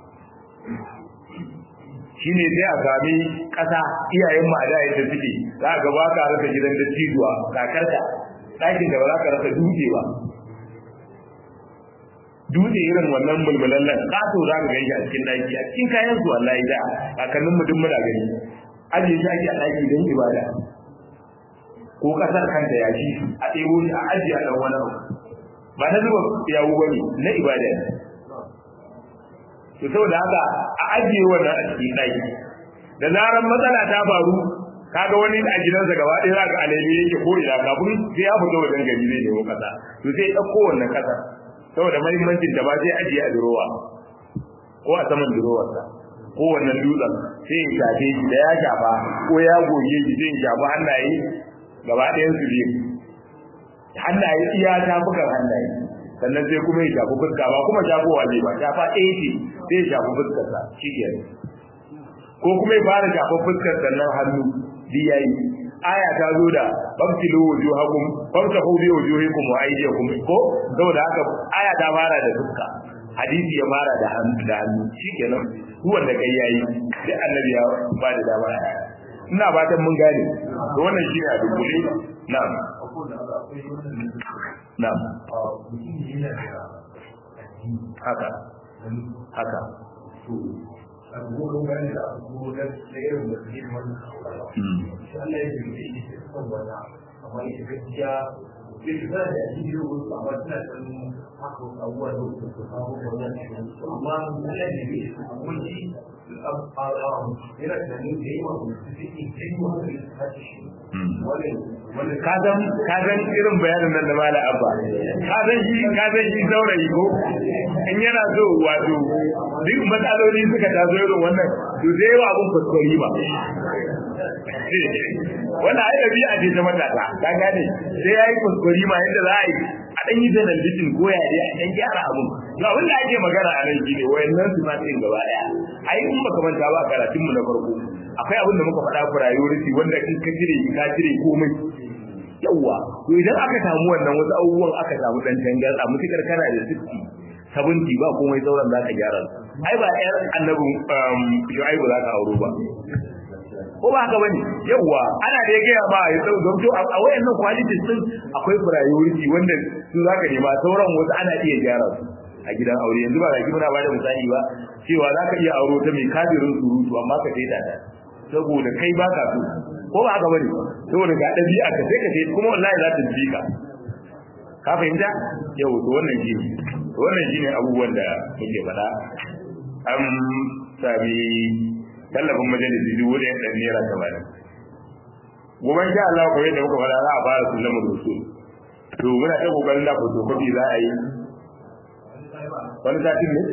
shine sai a sami ƙasa iyayen mu a da yadda suke za ka ba ka rasa gidan da cijuwa kakarta ɗakin da ba za ka rasa dutse ba dutse irin wannan mulmulallen ƙato za ka gani a cikin ɗaki a cikin kayan su wallahi da kakannin mu duk muna gani ajiye shi ake a ɗaki don ibada ko ƙasar kanta ya shi a ɗebo shi a ajiye a ɗan wani abu ba na zuba yawo bane na ibada ne to saboda haka a ajiye wannan a cikin ɗaki da zaran matsala ta faru kaga wani a gidansa gaba ɗaya za ka alele yake ko ina kafin sai ya fito wajen gari zai nemo kasa to sai ɗauko wannan kasa saboda mahimmancin da ba sai ajiye a durowa ko a saman durowarsa ko wannan dutsen sai ya shafe shi da ya shafa ko ya goge shi sai ya shafa hannaye gaba ɗayan su biyu hannaye iya tafukan hannaye sannan sai kuma ya shafi fuska ba kuma shafowa zai ba shafa ɗaya ce sai ya shafi fuskarsa shi ke ko kuma ya fara shafa fuskar sannan hannu bi yayi aya ta zo da famtilu wujuhakum famsahu bi wujuhikum wa aydiyakum ko saboda haka aya ta fara da fuska hadisi ya fara da hannu da hannu shikenan duk wanda kai yayi da annabi ya ba da dama ina fatan mun gane to wannan shine a dukkule na'am na'am haka haka abubuwan gani da abubuwan da irin da su yi wannan shi Allah ya yi shi shi kan wannan amma ita gaskiya bai ta da shi ne wasu amma tana san haka abubuwa da wasu su kawo wannan amma Allah ya yi shi mun ji yana da ni da yawa da su yi kai wannan da ta shi wannan ka san ka san irin bayanin nan da mala abba ka san shi ka san shi saurayi ko in yana so wato duk matsaloli suka taso irin wannan to zai yi abun kuskure ba wannan ai dabi'a ce ta matasa ka gane sai yayi kuskure ma yadda za a yi a dan yi zanen bitin ko ya dai a dan gyara abun to abin da ake magana a nan shine wayannan su ma din gaba daya ai in baka manta ba karatun mu na farko akwai abin da muka faɗa priority wanda in ka cire ka cire komai yawa to idan aka samu wannan wasu abubuwan aka samu dan tangar a mutukar kana da 60 sabunti ba komai sauran za ka gyara ai ba yar annabin shu'aibu za ka auro ba ko ba haka bane yawa ana da gaya ma ya tsau don to a wayannan qualities din akwai priority wanda su za ka nema sauran wasu ana iya gyara su a gidan aure yanzu ba ga muna ba da misali ba cewa za ka iya auro ta mai kafirin surutu amma ka sai ta saboda kai ba ka so ko ba haka bane saboda ga dabi'a ka sai ka sai kuma wallahi za ta ji ka ka fahimta yau to wannan shi wannan shine abubuwan da muke faɗa an sami tallafin majalisi dubu da yan naira tamanin gobe sha Allah ko yadda muka faɗa za a fara sunan da su to muna ta kokarin da fotokofi za a yi wani satin ne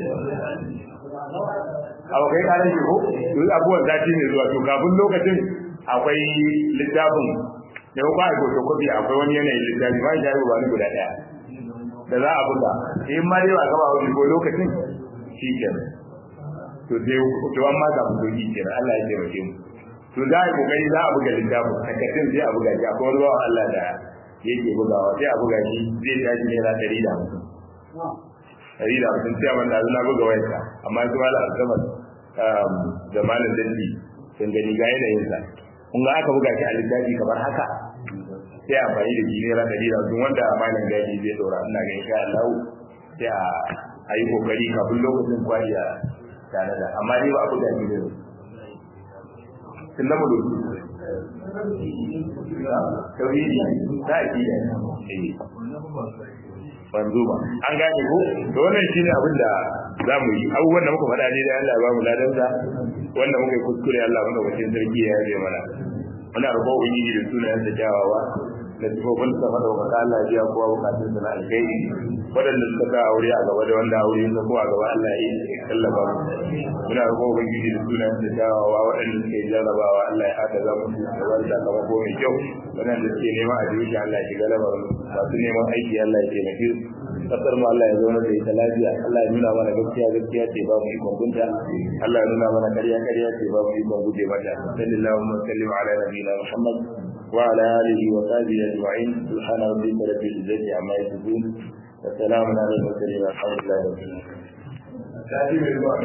abu kai karan shi ko duk abubuwan sati ne zuwa to kafin lokacin akwai littafin da ko ba ko kofi akwai wani yanayin littafi ba shi ba ni guda daya da za a buga in ma dai ba gaba wani ko lokacin shi kenan to dai to an ma ga mu shi kenan Allah ya taimake mu to za a yi kokari za a buga littafin takardun sai a buga shi akwai wani bawan Allah da yake bugawa sai a buga shi zai tashi naira ɗari da hamsin ɗari da hamsin sai a wanda na buga wayarsa amma su mala alkamar da malam dandi sun gani ga yanayinsa kun ga aka buga shi a littafi kamar haka sai amfani da shi naira ɗari da hamsin wanda malam gadi zai ɗora ina ga insha Allah sai a yi kokari kafin lokacin kwari a tare da amma dai ba a buga shi ne sun zama doki tauhidi ta akida wanzu ba an gane ko to wannan shine abin da za mu yi abubuwan da muka faɗa ne da Allah ya ba mu ladansa wanda muka yi kuskure Allah mana wajen sarki ya yaje mana muna roƙo ubangiji da sunayen da kyawawa da sifofin sa mada wa kasa Allah ya biya kowa bukatun sa na alkhairi waɗanda suka sa aure a gaba da wanda aure sa ko a gaba Allah ya tallafa mu muna roƙo ubangiji da sunayen da kyawawa waɗanda suke jarrabawa Allah ya hada za mu da wani sakamako mai kyau waɗanda suke neman a jirgin Allah ya shiga lamarin masu neman aiki Allah ya taimake su kasar mu Allah ya zauna da ita lafiya Allah ya nuna mana gaskiya gaskiya ce ba mu ikon gunta Allah ya nuna mana ƙarya ƙarya ce ba mu ikon guje mata sallallahu alaihi wa sallam ala nabiyina Muhammad wa ala alihi wa sahbihi ajma'in subhana rabbika rabbil izzati amma yasifun wa salamun ala al mursalin walhamdulillahi rabbil alamin